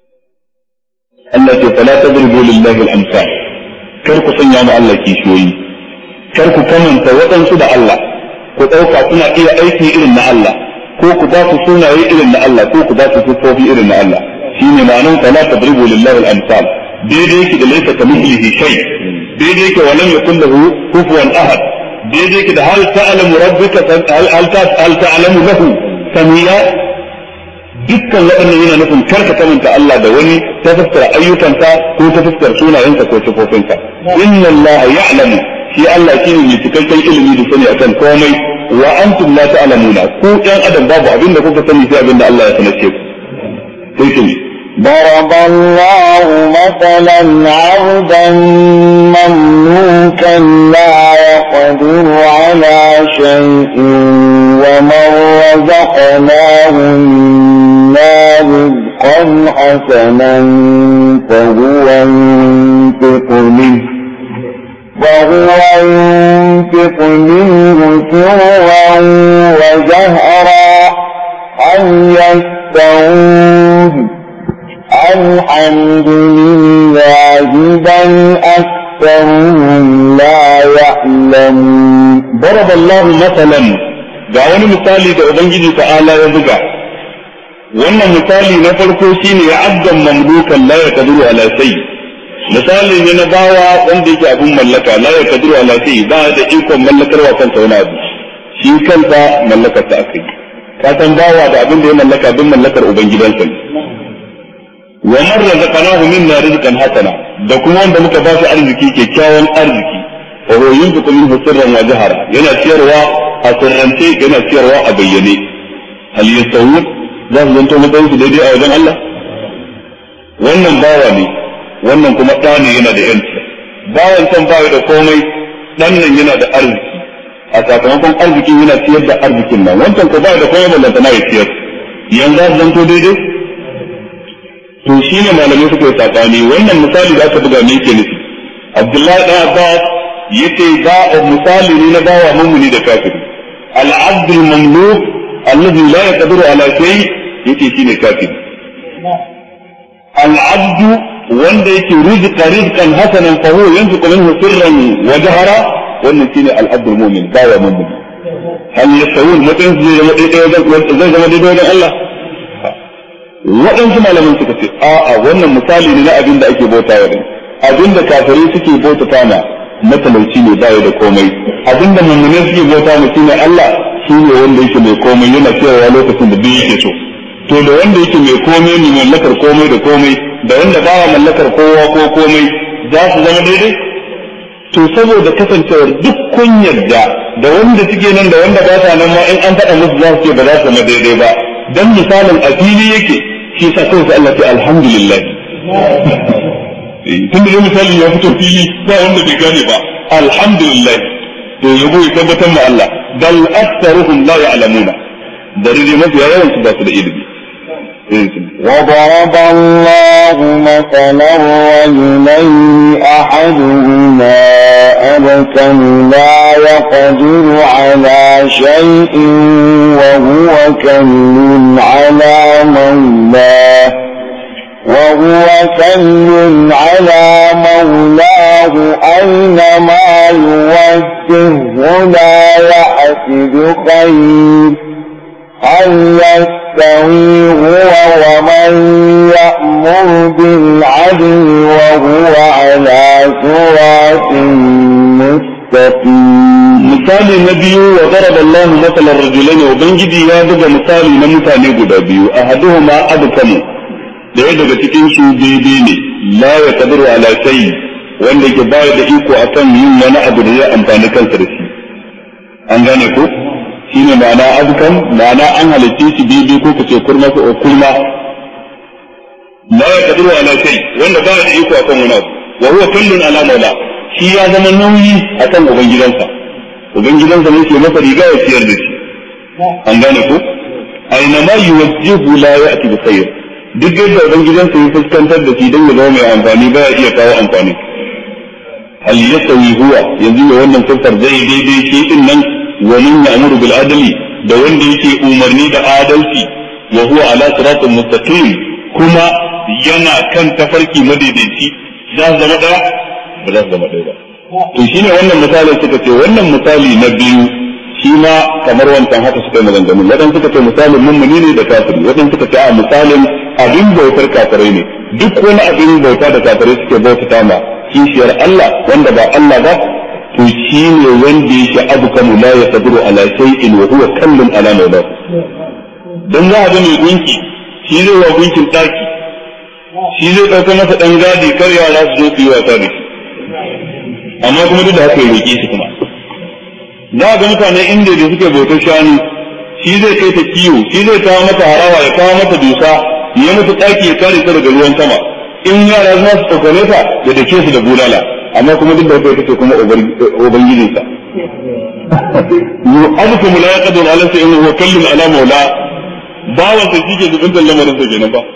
Allah ce fala tadribu lillahi al-amsal kar ku sanya mu Allah kishiyoyi kar ku kamanta waɗansu da Allah ku ɗauka suna iya aiki irin na Allah ko ku ba su sunaye irin na Allah ko ku ba su siffofi irin na Allah shine ma'anar fala tadribu lillahi al-amsal daidai yake da laysa kamithlihi shay daidai yake wa lam yakul lahu kufuwan ahad daidai yake da hal ta'lamu rabbika hal ta'lamu lahu samiya dukkan waɗannan yana nufin karka kamanta Allah da wani ta fuskar ayyukansa ko ta fuskar sunayensa ko sifofinsa inna Allah ya'lamu shi Allah shi ne mai cikakken ilimi da sani akan komai wa antum la ta'lamuna ku ɗan adam babu abin da kuka sani sai abin da Allah ya sanace ku sai shi
ضرب الله مثلا عبدا مملوكا لا يقدر على شيء ومن رزقناه منا رزقا حسنا فهو ينفق منه وهو ينفق منه سرا وجهرا هل يستوون الحمد لله بل أكثرهم لا يعلمون
ضرب الله مثلا ga wani misali da Ubangiji ta'ala ya buga wannan misali na farko shine ya abdan mamlukan la ya kaduru ala sai misali ne na bawa wanda yake abun mallaka la ya kaduru ala sai ba da ikon mallakarwa kansa wani abu shi kansa mallakar ta akai ka san bawa da abin da ya mallaka bin mallakar ubangidansa ne wa man razaqnahu minna rizqan hasana da kuma wanda muka ba shi arziki kyakkyawan arziki wa huwa yunfiqu minhu sirran wa jahara yana ciyarwa a sirrance yana ciyarwa a bayyane hal yastawun za su zanto matsayin su daidai a wajen Allah wannan bawa ne wannan kuma ɗa ne yana da yanci bawan can bawa da komai ɗan nan yana da arziki a sakamakon arziki yana ciyar da arzikin nan wancan ko bawa da komai ballanta na ya ciyar yanzu za su zanto daidai to shi ne malamai suka yi sakani wannan misali da aka buga me yake nufi Abdullahi ɗan Abbas yace ba misali ne na bawa mummuni da kafiri al-abd al-mamluk alladhi la yaqdiru ala shay yace shine kafiri al-abd wanda yake rizqa rizqan hasanan fa huwa yanfiqu minhu sirran wa jahara wannan shine al-abd al-mu'min bawa mummuni hal yasawun mutum zai zama daidai wajen zai zama daidai wajen Allah waɗansu malaman suka ce a'a wannan misali ne na abin da ake bauta wa din abin da kafirai suke bauta na matalauci ne baya da komai abin da mummune suke bauta mu shine Allah shi ne wanda yake mai komai yana cewa lokacin da duk yake so to da wanda yake mai komai ne mallakar komai da komai da wanda baya mallakar kowa ko komai za su zama daidai to saboda kasancewar duk kun yarda da wanda suke nan da wanda ba sa nan ma in an faɗa musu za su ce ba za su zama daidai ba dan misalin a fili yake shi yasa kawai sai Allah ya alhamdulillah tun da misali ya fito fili ba wanda bai gane ba alhamdulillah to yabo ya tabbatar ma Allah bal aktharuhum la ya'lamuna da rige mafiya yawan su ba su da ilimi
وضرب الله مثلا رجلين أحدهما أبكم لا يقدر على شيء وهو كل على مولاه وهو كل على مولاه أينما يوجهه لا يحسد خير هل يستوي هو ومن يأمر بالعدل وهو على صراط مستقيم
misali na biyu wa daraba Allah masalan rajulaini ubangiji ya buga misali na mutane guda biyu ahaduhuma abkamu daya daga cikin su daidai ne la ya kadiru ala shay wanda ke bayar da iko akan yin wani abu da zai amfani kansa da shi an gane ko shine ma'ana abkam ma'ana an halitta shi daidai ko kace kurma ko kurma la ya kadiru ala shay wanda bayar da iko akan wani abu wa huwa kullun ala maula shi ya zama nauyi akan ubangidansa ubangidansa ne ke masa riga ya ciyar da shi an gane ko aina ma yuwajjihu la ya'ti bi khair duk yadda ubangidansa ya fuskantar da shi don ya zama mai amfani ba ya iya kawo amfani hal yasawi huwa yanzu ya wannan siffar zai daidai shi din nan wa man ya'muru bil adli da wanda yake umarni da adalci wa huwa ala siratin mustaqim kuma yana kan tafarki madaidaici za su zama daya ba za su zama daya ba to shine wannan misalin suka ce wannan misali na biyu shi ma kamar wancan haka suka yi maganganu wadan suka ce misalin mummuni ne da kafiri wadan suka ce a misalin abin bautar kafirai ne duk wani abin bauta da kafirai suke bautata ma kishiyar Allah wanda ba Allah ba to shi ne wanda yake abu kamu la ya saburu ala shay'in wa huwa kallun ala mawla dan za a ga mai gunki shi zai wa gunkin daki shi zai dauka masa dan gadi kar yara su zo su yi wasa da shi amma kuma duk da haka ya roƙe shi kuma za ga mutane inda da suke bautar shanu shi zai kai ta kiwo shi zai kawo mata harawa ya kawo mata dusa ya mata ɗaki ya kare ta daga ruwan sama in yara za su tsokane ta ya dake su da bulala amma kuma duk da haka yake kuma ubangijinsa yu abukum la yaqdiru ala shay'in huwa kallun ala maula bawan sa shike zubin lamarin sa kenan ba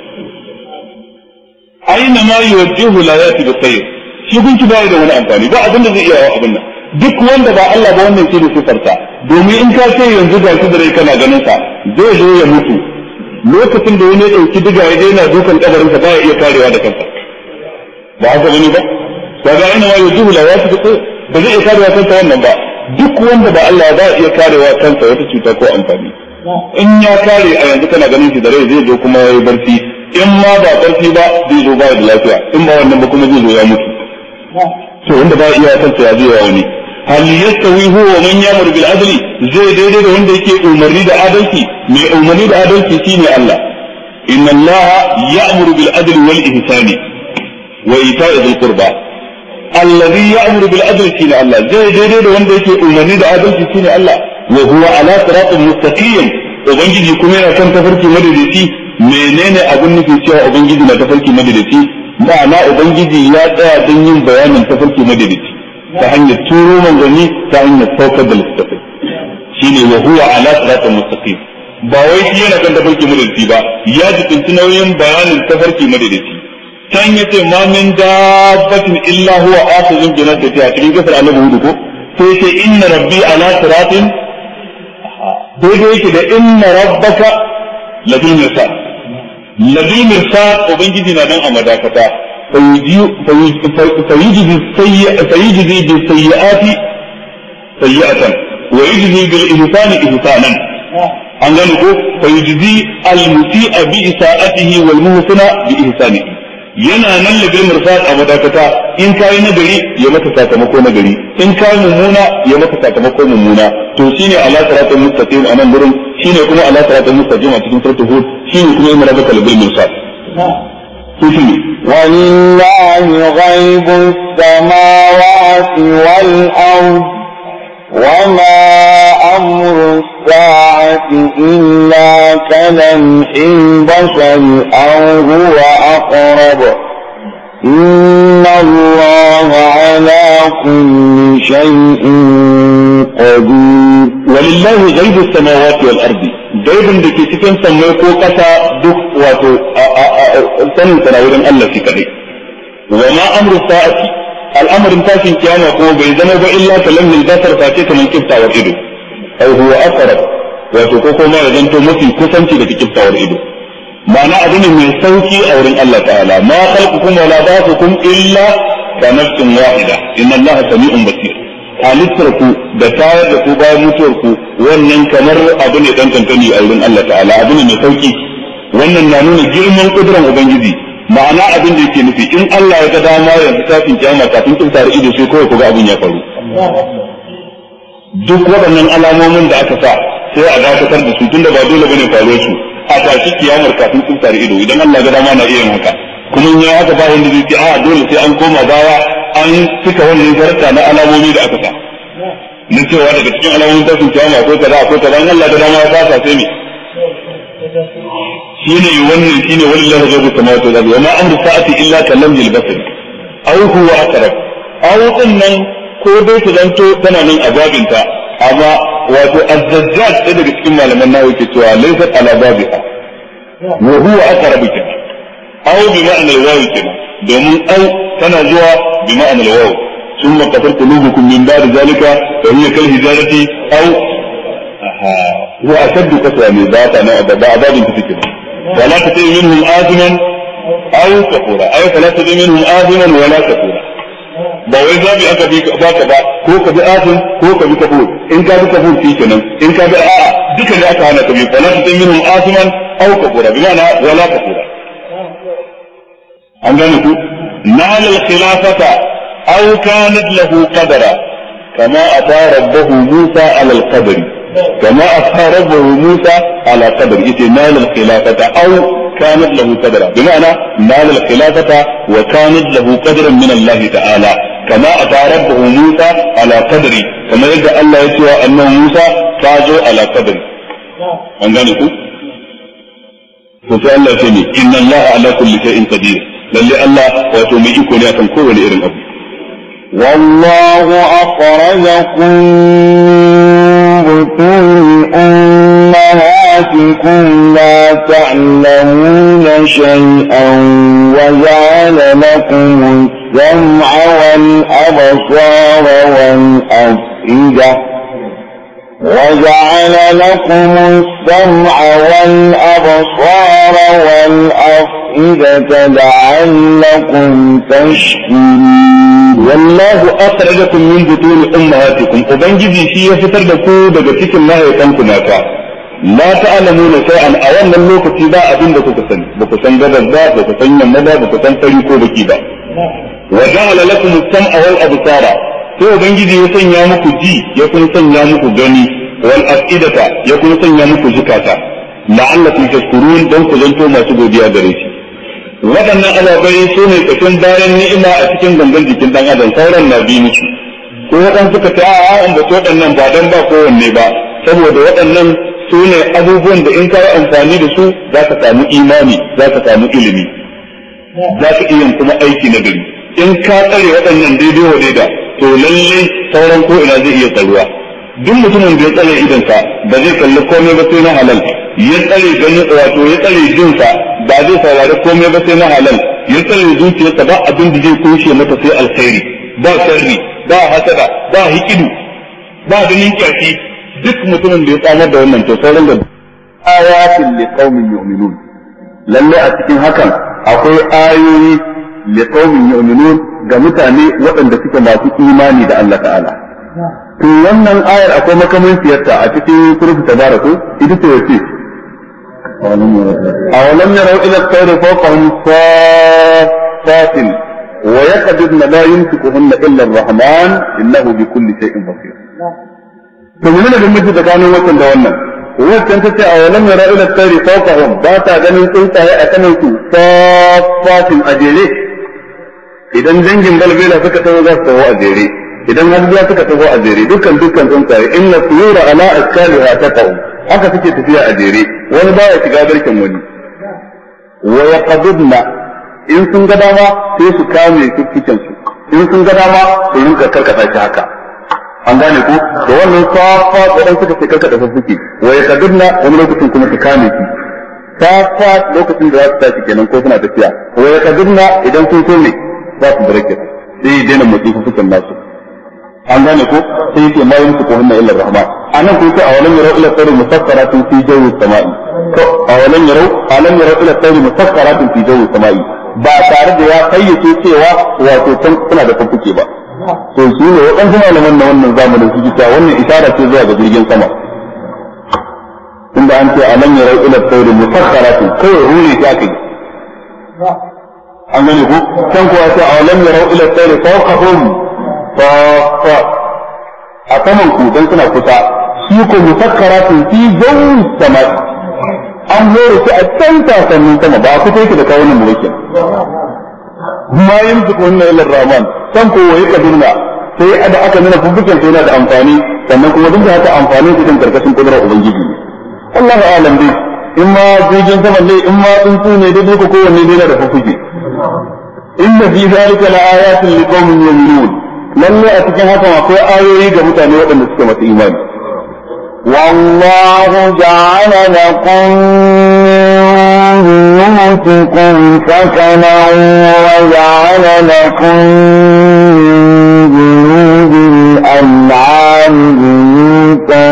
aina ma yuwajjihu la yati bi khair shi gunki bai da wani amfani ba abin da zai iya wa abin nan duk wanda ba Allah ba wannan shi ne sifarta domin in ka ce yanzu ga shi da rai kana ganin sa zai zo ya mutu lokacin da wani ya dauki diga ya daina dukan kabarin sa baya iya karewa da kansa ba haka bane ba kaga ina ma yujuhu la yati ko ba zai iya karewa kansa wannan ba duk wanda ba Allah ba iya karewa kansa wata cuta ko amfani in ya kare a yanzu kana ganin shi da rai zai zo kuma yayi barci in ma ba barci ba zai zo ba da lafiya in ba wannan ba kuma zai zo ya mutu to wanda ba iya kansa ya zai wa wani hal yastawi huwa wa man yamur bil adli zai daidai da wanda yake umarni da adalci mai umarni da adalci shine Allah inna Allah ya'muru bil adli wal ihsani wa ita'i dhil qurba alladhi ya'muru bil adli shine Allah zai daidai da wanda yake umarni da adalci shine Allah wa huwa ala siratin mustaqim ubangiji kuma yana kan tafarki madaidaici menene abin nufi cewa ubangiji na tafarki madaidaici ma'ana ubangiji ya tsaya don yin bayanin tafarki madaidaici ta hanyar turo manzanni ta hanyar saukar da littattafai shine wa huwa ala siratin mustaqim ba wai shi yana kan tafarki madaidaici ba ya jikinci nauyin bayanin tafarki madaidaici can yace ma min dabbatin illa huwa akhizun bi nasatiha cikin kasar annabi hudu ko sai ce inna rabbi ala siratin daidai yake da inna rabbaka labil mirsad labil mirsad ubangiji na nan a madakata فيجزي فيجزي بالسيئات سيئة ويجزي بالإحسان إحسانا an gane ko fa yujzi al musi'a bi isa'atihi wal muhsina bi ihsanihi yana nan da bil mursal a madakata in kai nagari ya maka sakamako nagari in kai mummuna ya maka sakamako mummuna to shine ala siratal mustaqim anan gurin shine kuma ala siratal mustaqim a cikin suratul hud shine kuma yana rabaka bil mursal
ولله غيب السماوات والأرض وما أمر الساعة إلا كلمح البشر أو هو أقرب إن الله على كل شيء قدير
ولله غيب السماوات والأرض gaibin da ke cikin sammai ko ƙasa duk wato sanin sana wurin Allah shi kadai wa ma amru sa'ati al'amarin tashin kiyama ko bai zama ba illa kalam min basar fa ce kaman kiftawar ido ai huwa aqrab wato ko kuma ya zanto mafi kusanci da kiftawar ido ma'ana abu ne mai sauki a wurin Allah ta'ala ma khalqukum wa la ba'thukum illa ka nafsin wahida inna Allah sami'un basir halittar ku da tayar da ku bayan mutuwar ku wannan kamar abu ne dan kankani a wurin Allah ta'ala abu ne mai sauki wannan na nuna girman kudurar ubangiji ma'ana abin da yake nufi in Allah ya ga dama yanzu kafin kiyama kafin kin tare ido sai kawai ku ga abin ya faru duk waɗannan alamomin da aka sa sai a dakatar da su tunda ba dole bane faruwar su a tashi kiyamar kafin sun tare ido idan Allah ga dama na iya yin haka kuma in ya haka ba wanda zai ce a dole sai an koma baya an cika wannan zarta na alamomi da aka sa na cewa daga cikin alamomin tashin kiyama akwai kaza akwai kaza in Allah ga dama ya fasa sai me shine wannan shine wallahi ghaibu samawati wal ardi wa ma amru sa'ati illa kalamil basar aw huwa aqrab aw nan ko dai ta zanto tana nan a babinta amma wato azzajjaj ɗaya daga cikin malaman nawa yake cewa laysat ala babiha wa huwa aqrabu kenan aw bi ma'anar wawi kenan domin aw tana zuwa bi ma'anar wawi ثم قتل قلوبكم من بعد ذلك فهي كالهجارة أو هو أشد قسوة من ذات أنا بعض كتير ولا تطيع منهم آثما أو كفورا أي فلا تطيع منهم آثما ولا كفورا ba wai zabi aka bi baka ba ko ka bi afin ko ka bi kafur in ka bi kafur shi kenan in ka bi a'a duka ne aka hana ka bi fala ta minhum asiman aw kafura bi ma'ana wala kafura an gane ku nal al khilafata aw kanat lahu qadara kama ata rabbahu musa ala al qadr kama ata rabbahu musa ala qadr ite nal al khilafata aw كانت له قدرا بمعنى نال الخلافة وكانت له قدرا من الله تعالى كما أتى ربه موسى على قدري كما يدعى الله يسوى أنه موسى فازوا على قدري أنغاني كو فسأل الله سيني إن الله على كل شيء قدير للي الله وتومي يكون يكون كون إرن أبو
والله أخرجكم من بطون أمهاتكم لا تعلمون شيئا وجعل لكم السمع والأبصار والأفئدة وجعل لكم السمع والأبصار والأفئدة لعلكم تشكرون
والله أخرجكم من بطون أمهاتكم وبنجزي في يفتر دكو دكتك الله يتنكم أكا لا تعلمون شيئا أولا اللوكة با أبين دكو كسن بكو سن غدر با بكو سن يمدا بكو سن فريكو بكي با وجعل لكم السمع والأبصار sai ubangiji ya sanya muku ji ya kuma sanya muku gani wal afidata ya kuma sanya muku zukata la'allakum tashkurun don ku zanto masu godiya gare shi waɗannan ababai su ne kashin bayan ni'ima a cikin gangan jikin dan adam sauran na bi musu ko waɗansu suka ce a'a an bace waɗannan ba dan ba kowanne ba saboda waɗannan su ne abubuwan da in ka yi amfani da su za ka samu imani za ka samu ilimi za ka iya kuma aiki na gari in ka tsare waɗannan daidai wa daida to lalle sauran ko ina zai iya tsaruwa duk mutumin da ya tsare idansa ba zai kalli komai ba sai na halal ya tsare ganin wato ya tsare jinsa ba zai saurari komai ba sai na halal ya tsare zuciyarsa ba abin da zai kushe mata sai alkhairi ba sharri ba hasada ba hikidu ba ganin kyashi duk mutumin da ya tsamar da wannan to sauran da ayatin liqaumin yu'minun lalle a cikin hakan akwai ayoyi liqaumin yu'minun ga mutane waɗanda suke masu imani da Allah ta'ala to wannan ayar akwai makamin siyarta a cikin surutu tabaraku ita ce wace awalam yarau ila tsairi fawqahum safatin wa yaqdidna la yumsikuhunna illa ar-rahman innahu bi kulli shay'in basir to menene bambanci tsakanin wannan da wannan wancan ta ce awalam yarau ila tsairi fawqahum ba ta ganin tsuntsaye a kanan su safatin a jere idan dangin balbela suka taho za su taho a jere idan hajjiya suka taho a jere dukkan dukkan tsuntsaye inna tuyura ala askaliha taqaw haka suke tafiya a jere wani baya shiga barkin wani wa yaqdudna in sun ga dama sai su kame kikkiken su in sun ga dama su rinka karkata shi haka an gane ko da wannan safa wadan suka ce karkata su suke wa yaqdudna wani lokacin kuma su kame shi safa lokacin da za su tashi kenan ko suna tafiya wa yaqdudna idan sun so ne za su barke sai ya daina motsi fukan nasu an gane ko sai yake ma yumsu ko hunna illa rahman anan ko sai awalan yarau ila tsari musakkaratin fi jawi samai ko awalan yarau alam yarau ila tsari musakkaratin fi jawi samai ba tare da ya fayyace cewa wato can suna da fanfuke ba to shi ne waɗansu malaman na wannan zamanin su ta wannan isara ce zuwa ga jirgin sama tunda an ce alam yarau ila tsari musakkaratin kawai ruri ta kai an gane ko can kuwa sai awalam yarau ila tsari fawqahum safa a saman ku dan suna kusa shi ko musakkaratun fi jawi samai an hore shi a can sasannin sama ba ku take da kawunan mulkin ma yanzu ko wannan ilar rahman san ko waye kaduna sai da aka nuna fufukin sai yana da amfani sannan kuma duk da haka amfanin su din karkashin kudurar ubangiji Allahu a'lam dai in ma jirgin sama ne in ma tsuntsu ne dai ko kowanne ne da fufuki inna fi zalika laayatin liqaumin yu'minun lalle a cikin haka akwai ayoyi ga mutane waɗanda suke masu imani
والله جعل لكم من بيوتكم سكنا وجعل لكم من جنود الأنعام بيوتا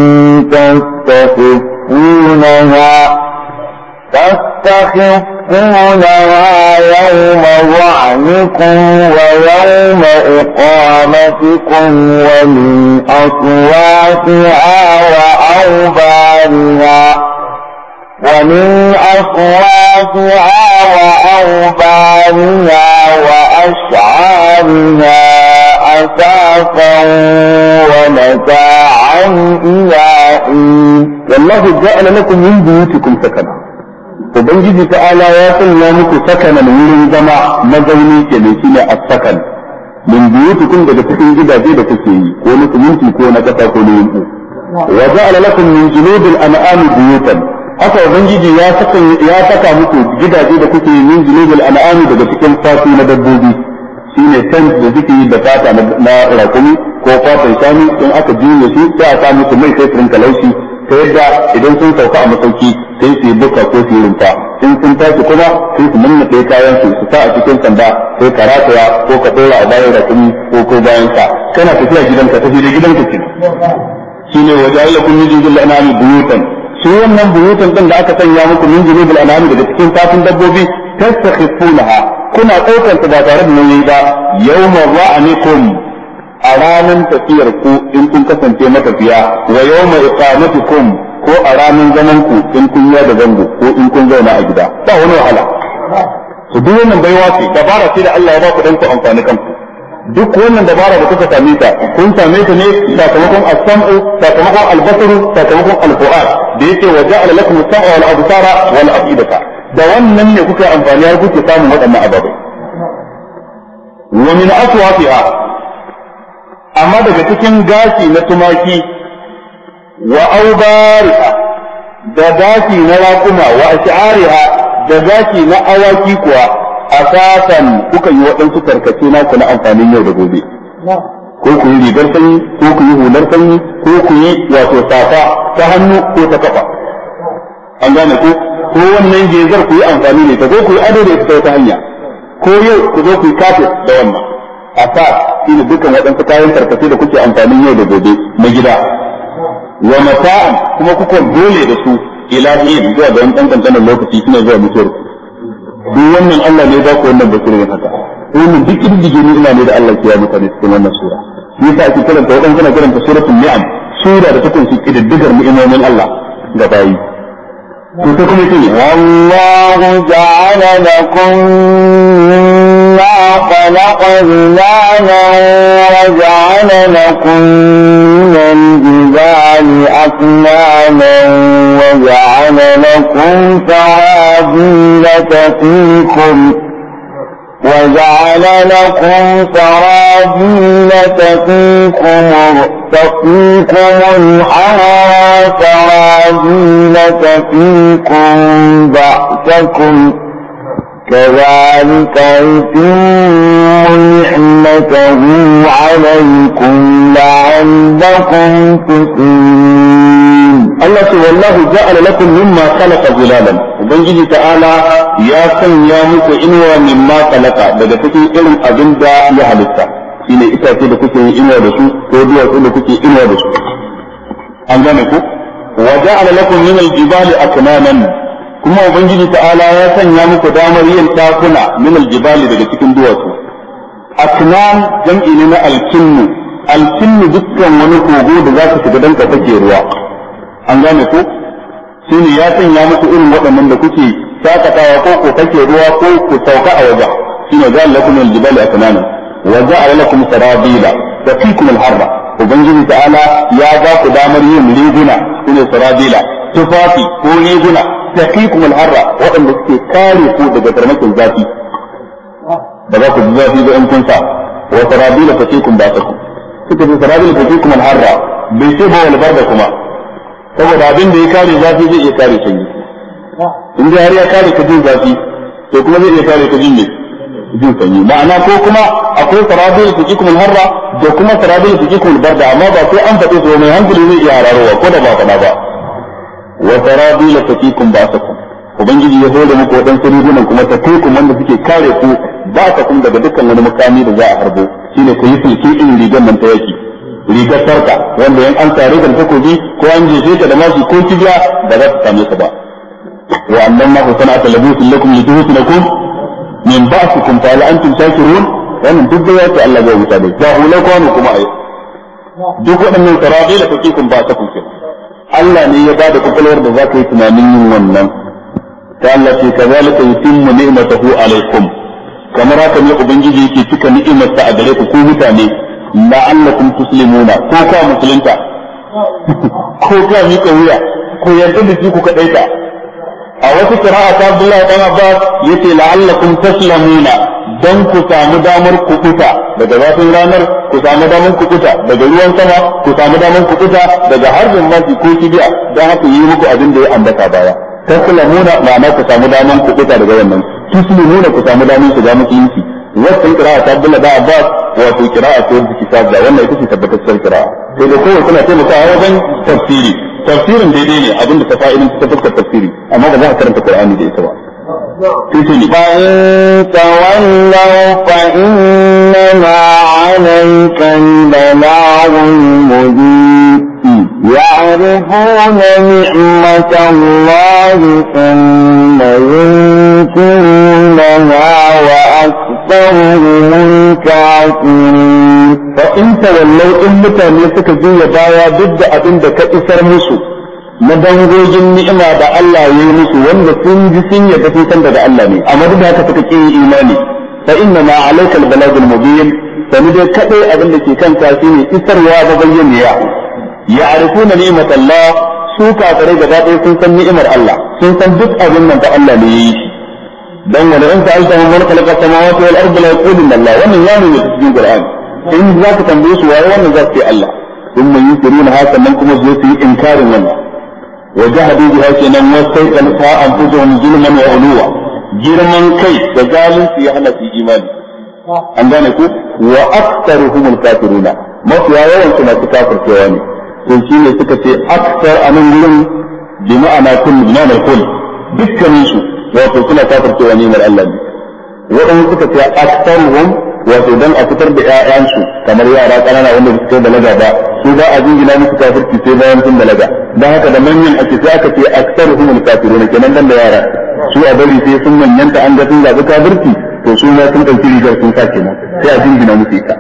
تستخفونها تستخفونها يوم ظعنكم ويوم إقامتكم ومن أصواتها وأوبارها ومن أصواتها وأوبارها وأشعارها أساسا ومتاعا إلى حين
والله جعل لكم من بيوتكم سكنا ubangiji ta'ala ya sanya muku sakanan wurin zama mazauni ke ne shine as-sakan min buyutikum daga cikin gidaje da kuke yi ko na siminti ko na kasa ko na yanku wa ja'ala lakum min juludil an'ami buyutan haka ubangiji ya saka ya saka muku gidaje da kuke yi min juludil an'ami daga cikin fatu na dabbobi shine tent da suke yi da fata na rakumi ko fatan shanu in aka juye su sai a sa musu mai sai su rinka laushi ta yadda idan sun sauka a masauki sai su yi buka ko su yi rumfa in sun tashi kuma sai su nannaɗe kayan su su sa a cikin sanda sai ka rataya ko ka ɗora a bayan rakumi ko ko bayan sa kana tafiya gidanka tafi da gidanka ce shine waje Allah kun mijin jilla anami buyutan shi wannan buyutan din da aka sanya muku min jinibul anami daga cikin fatin dabbobi tastakhifunaha kuna ɗaukar ta ba tare da nauyi ba yawma ra'anikum a ranar tafiyar ku in kun kasance matafiya wa yawma iqamatikum ko a ranar zaman ku in kun yi da zango ko in kun zauna a gida ba wani wahala to duk wannan baiwa ce dabara ce da Allah ya ba ku dan ku amfani kanku duk wannan dabara da kuka same ta kun same ta ne sakamakon as-sam'u sakamakon al-basaru sakamakon al-fu'ad da yake wa ja'ala lakum as-sam'a wal absara wal afidata da wannan ne kuka amfani har kuke samun waɗannan ababai wa min aswafiha amma daga cikin gashi na tumaki wa aubariha da gashi na raƙuma wa ash'ariha da gashi na awaki kuwa asasan kuka yi waɗansu tarkace na ku na amfanin yau da gobe ko ku yi rigar sanyi ko ku yi hular sanyi ko ku yi wato safa ta hannu ko ta kafa an gane ko ko wannan gezar ku yi amfani da ita ko ku yi ado da ita ta wata hanya ko yau ku zo ku yi kafet da wannan asa shi ne dukkan waɗansu kayan tarkace da kuke amfanin yau da gobe na gida wa mata'an kuma kuka dole da su ila yin zuwa ga wani ɗan lokaci shine zuwa mutuwar ku duk wannan Allah ne ba ku wannan basirin haka wannan duk kirdige ne ina ne da Allah ya mutane cikin wannan sura shi yasa ake karanta wadan kana karanta suratul ni'am sura da ta kunshi kididdigar ni'imomin Allah ga bayi to sai kuma yake
والله جعل لكم مما خلق ظلالا وجعل لكم من الجبال أكنانا وجعل لكم سرابيل تقيكم وجعل لكم سرابيل تقيكم تقيكم الحرى سرابيل تقيكم بأسكم كذلك يتم نعمته عليكم لعلكم تسلمون
Allah ce wallahu ja'ala lakum mimma khalaqa zilalan ubangiji ta'ala ya sanya muku inuwa mimma khalaqa daga cikin irin abin da ya halitta shine itace da kuke yin inuwa da su ko duwatsu da kuke inuwa da su an gane ku wa ja'ala lakum min al-jibali aknanan kuma ubangiji ta'ala ya sanya muku damar yin takuna min al-jibali daga cikin duwatsu aknan jam'i ne na al-kinnu al-kinnu dukkan wani kogo da za ka shiga dan ka fake ruwa an gane ku shi ne ya sanya muku irin waɗannan da kuke shakatawa ko ku kake ruwa ko ku sauka a waje shi ne za lakum al-jibali aknanan wa ja'ala lakum sarabila taqikum al-harra ubangiji ta'ala ya ba ku damar yin riguna sune sarabila tufafi ko riguna taqikum al-harra waɗanda suke kare ku daga farmakin zafi ba za ku ji zafi ba in kun sa wa sarabila taqikum ba'sakum suka ce sarabila taqikum al-harra bai ce ba wal barda kuma saboda abin da ya kare zafi zai iya kare sanyi in dai har ya kare ka jin zafi to kuma zai iya kare ka jin ne jin sanyi ma'ana ko kuma akwai sarabil tuqikum al-harra da kuma sarabil tuqikum al-barda amma ba sai an faɗe su mai hankali zai iya hararowa ko da ba faɗa ba wa sarabil tuqikum ba'sakum ubangiji ya hore muku waɗansu rigunan kuma ta tekun wanda suke kare ku ba ta kun daga dukkan wani makami da za a harbo shine ku yi sulki irin rigar nan ta yaki rigar sarka wanda yan an tare da takobi ko an jefe ka da masu ko kibiya ba za ta same ka ba wa annan ma ku sana'ata labusin lakum lituhsinakum min ba'sikum fa la antum shakirun wannan duk da yake Allah zai wuta da ba hula kwano kuma ai duk waɗannan sarabi da kuke kun ba ta kuke Allah ne ya bada kokolwar da za ka yi tunanin yin wannan ta Allah ce kazalika yutimmu ni'matahu alaikum kamar haka ne ubangiji yake cika ni'imarsa a gare ku ku mutane la'allakum tuslimuna ko ka musulunta ko ka mika wuya ko yarda da ku kadaita a wata qira'a ta Abdullah dan Abbas yace la'allakum taslamuna dan ku samu damar kukuta daga zafin ranar ku samu damar kukuta daga ruwan sama ku samu damar kukuta daga harbin mafi ko kibiya dan haka yi muku abin da ya ambata baya taslamuna ma'ana ku samu damar kukuta daga wannan tuslimuna ku samu damar shiga musulunci wannan kira'a ta Abdullah da Abbas wato kira'a ce wanda kitab da wannan ita ce tabbatacciyar kira'a sai da kowace tana taimakawa wajen tafsiri tafsirin daidai ne abin da ta fa'idin ta fuskar tafsiri amma ba za a karanta Qur'ani da ita ba sai ce ni
فإن تولوا فإنما عليك البلاغ المبين يعرفون نعمة الله ثم ينكرونها وأكثرهم الكافرين
فإن تولوا إن mutane suka juya baya duk da abin da ka isar musu na dangogin ni'ima da Allah ya yi musu wanda sun ji sun yadda sun san daga Allah ne amma duk da haka suka ƙi imani fa inna ma alayka al-balagh al-mubin sani dai kadai abin da ke kanka shine isarwa da bayyaniya ya'rifuna ni'mat Allah su kafirai gaba ɗaya sun san ni'imar Allah sun san duk abin nan da Allah ne ya yi shi dan wala in ta'alta man khalaqa samawati wal ardi la yaquluna Allah wannan ya nuna cikin Qur'ani in za ka tambaye su waye wannan za su ce Allah ثم ينكرون هذا من كما زوتي إنكار منه وجحدوا بها كنا واستيقنتها أنفسهم ظلما وعلوا جرما كي وجعلوا في أهل في إيمان an gane ku wa aktsaruhum al-kafirun mafi yawan su masu kafir cewa ne to shi ne suka ce aktsar a nan gurin bi ma'ana kun bi ma'ana kun dukkanin su wato suna kafir cewa ne mar Allah ne waɗanda suka ce aktsaruhum wato dan a fitar da ƴaƴansu kamar yara ƙanana wanda suka da balaga ba su ba a jingina musu kafirci sai bayan sun balaga dan haka da manyan ake sai aka ce aktsaruhum al-kafirun kenan dan da yara su a bari sai sun manyanta an ga sun zaɓi kafirci to su ma sun ɗauki rigar sun sa kenan sai a jingina musu ita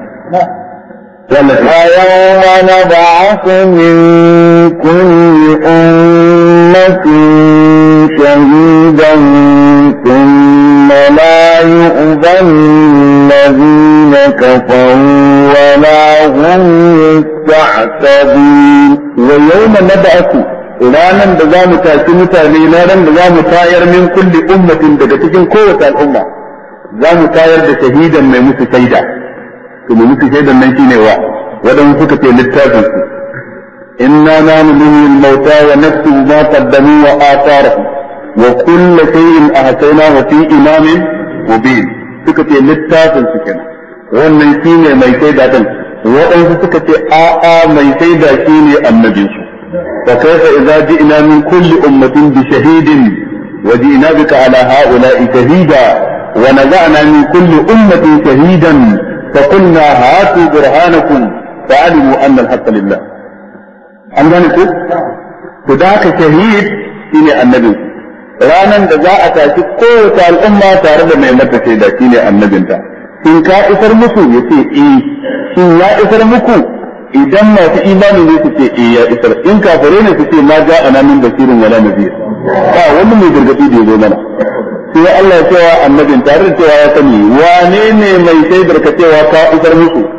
ويوم نبعث من كل أمة شهيدا ثم لا يؤذن الذين كفروا ولا هم يستعتبون
ويوم نبعث ranan da za mu tashi mutane ranan da za mu tayar min kulli ummatin daga cikin kowace al'umma za mu tayar da shahidan mai musu shaida to mai musu shaidan nan shine wa wadan suka ce littafin su inna nanu nuhi al-mauta wa naktubu ma qaddamu wa atharahum wa kullu shay'in ahsaynahu fi imamin mubin suka ce littafin su kenan wannan shine mai shaida din waɗansu suka ce a'a mai shaida shine annabinsu فكيف إذا جئنا من كل أمة بشهيد وجئنا بك على هؤلاء شهيدا ونزعنا من كل أمة شهيدا فقلنا هاتوا برهانكم فعلموا أن الحق لله an gane ku to da haka shahid shine annabi ranan da za a tashi kowace al'umma tare da mai mata shaida shine annabinta in ka isar musu yace eh shin ya isar muku idan masu imani ne su ce eh ya isar in kafare ne su ce ma ja ana min basirin wala nazir ba wani mai gargadi da yazo mana sai Allah ya cewa annabin tare da cewa ya sani wane ne mai shaidar ka cewa ka isar musu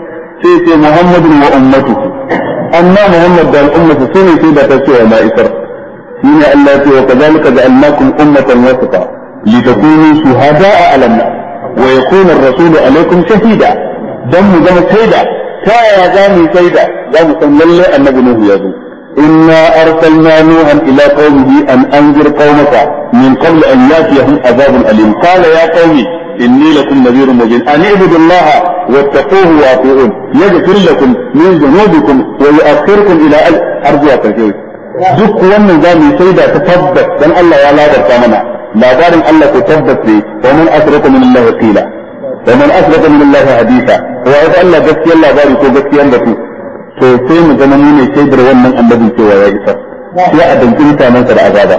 sai ce muhammadun wa ummatuhu amma muhammad da al'ummatu su ne sai da ta ce wa ma'isar shine Allah ce wa kazalika ja'alnakum ummatan wasata litakunu shuhada'a 'ala an-nas wa yakuna ar-rasulu 'alaykum shahida dan mu zama shaida ta yaya za mu shaida za mu san lalle annabi nuhu ya zo inna arsalna nuhan ila qaumihi an anzir qaumaka min qabl an yatiyahum adhabun alim qala ya qaumi inni lakum nadhirun mubin an ibudu allaha wattaquhu wa ati'un yaghfir lakum min dhunubikum wa yu'akhirukum ila arzuwa karshe duk wannan za mu shaida ta tabbas dan Allah ya labarta mana labarin Allah ko tabbas ne wa man asraka min Allah qila wa man asraka min Allah hadisa wa ya Allah gaskiyar labari ko gaskiyar batu to sai mu zama mu ne shaidar wannan annabin cewa ya isa sai a danki mutanen sa da azaba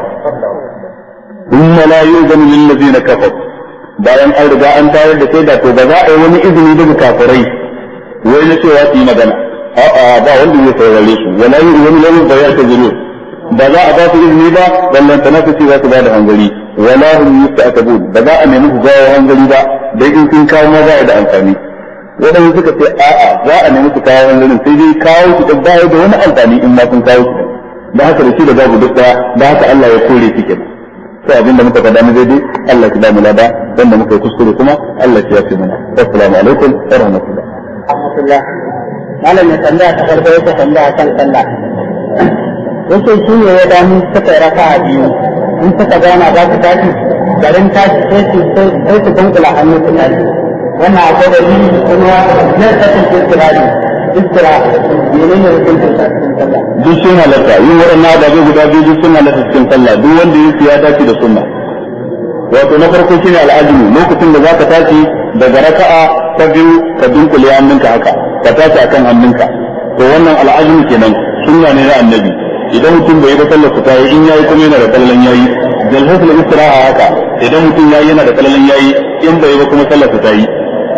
thumma la yu'zanu lil ladina kafaru bayan an riga an tayar da shaida to ba za a yi wani izini daga kafirai wai na cewa su yi magana a'a ba wanda zai saurare su wala yu'zanu lahum fa ya'tazilun ba za a ba su izini ba ballan tana su ce za su ba da hangari wala hum yusta'tabun ba za a nemi su jawo hangari ba dai in sun kawo ma ba da amfani wadanda suka ce a'a za a nemi su kawo hangarin sai dai kawo su da ba da wani amfani in ma sun kawo su da haka da shi da babu duk daya da haka Allah ya kore su kenan sai abin da muka faɗa mu daidai Allah ya ba mu lada wanda muka yi kuskure kuma Allah ya fi mana assalamu alaikum wa rahmatullah
rahmatullah malam ya tambaya ta farko yake tambaya kan sallah yake shi ne ya damu suka raka a biyu in suka gana za su tashi garin tashi sai su sai su dunkula hannu su tashi wannan akwai da ni kuma na tashi su kirari istira mene ne hukuncin sallah
duk sun halatta yin waɗannan ababe guda biyu duk sun halatta cikin sallah duk wanda ya ya dace da sunna wato na farko shine al'ajinu lokacin da zaka tashi daga raka'a ta biyu ka dunkule hannunka haka ka tashi akan hannunka to wannan al'ajinu kenan sunna ne na annabi idan mutum bai ga sallar ta yi in yayi kuma yana da kallon yayi jalhatul istiraha haka idan mutum yayi yana da kallon yayi in bai ba kuma sallar ta yi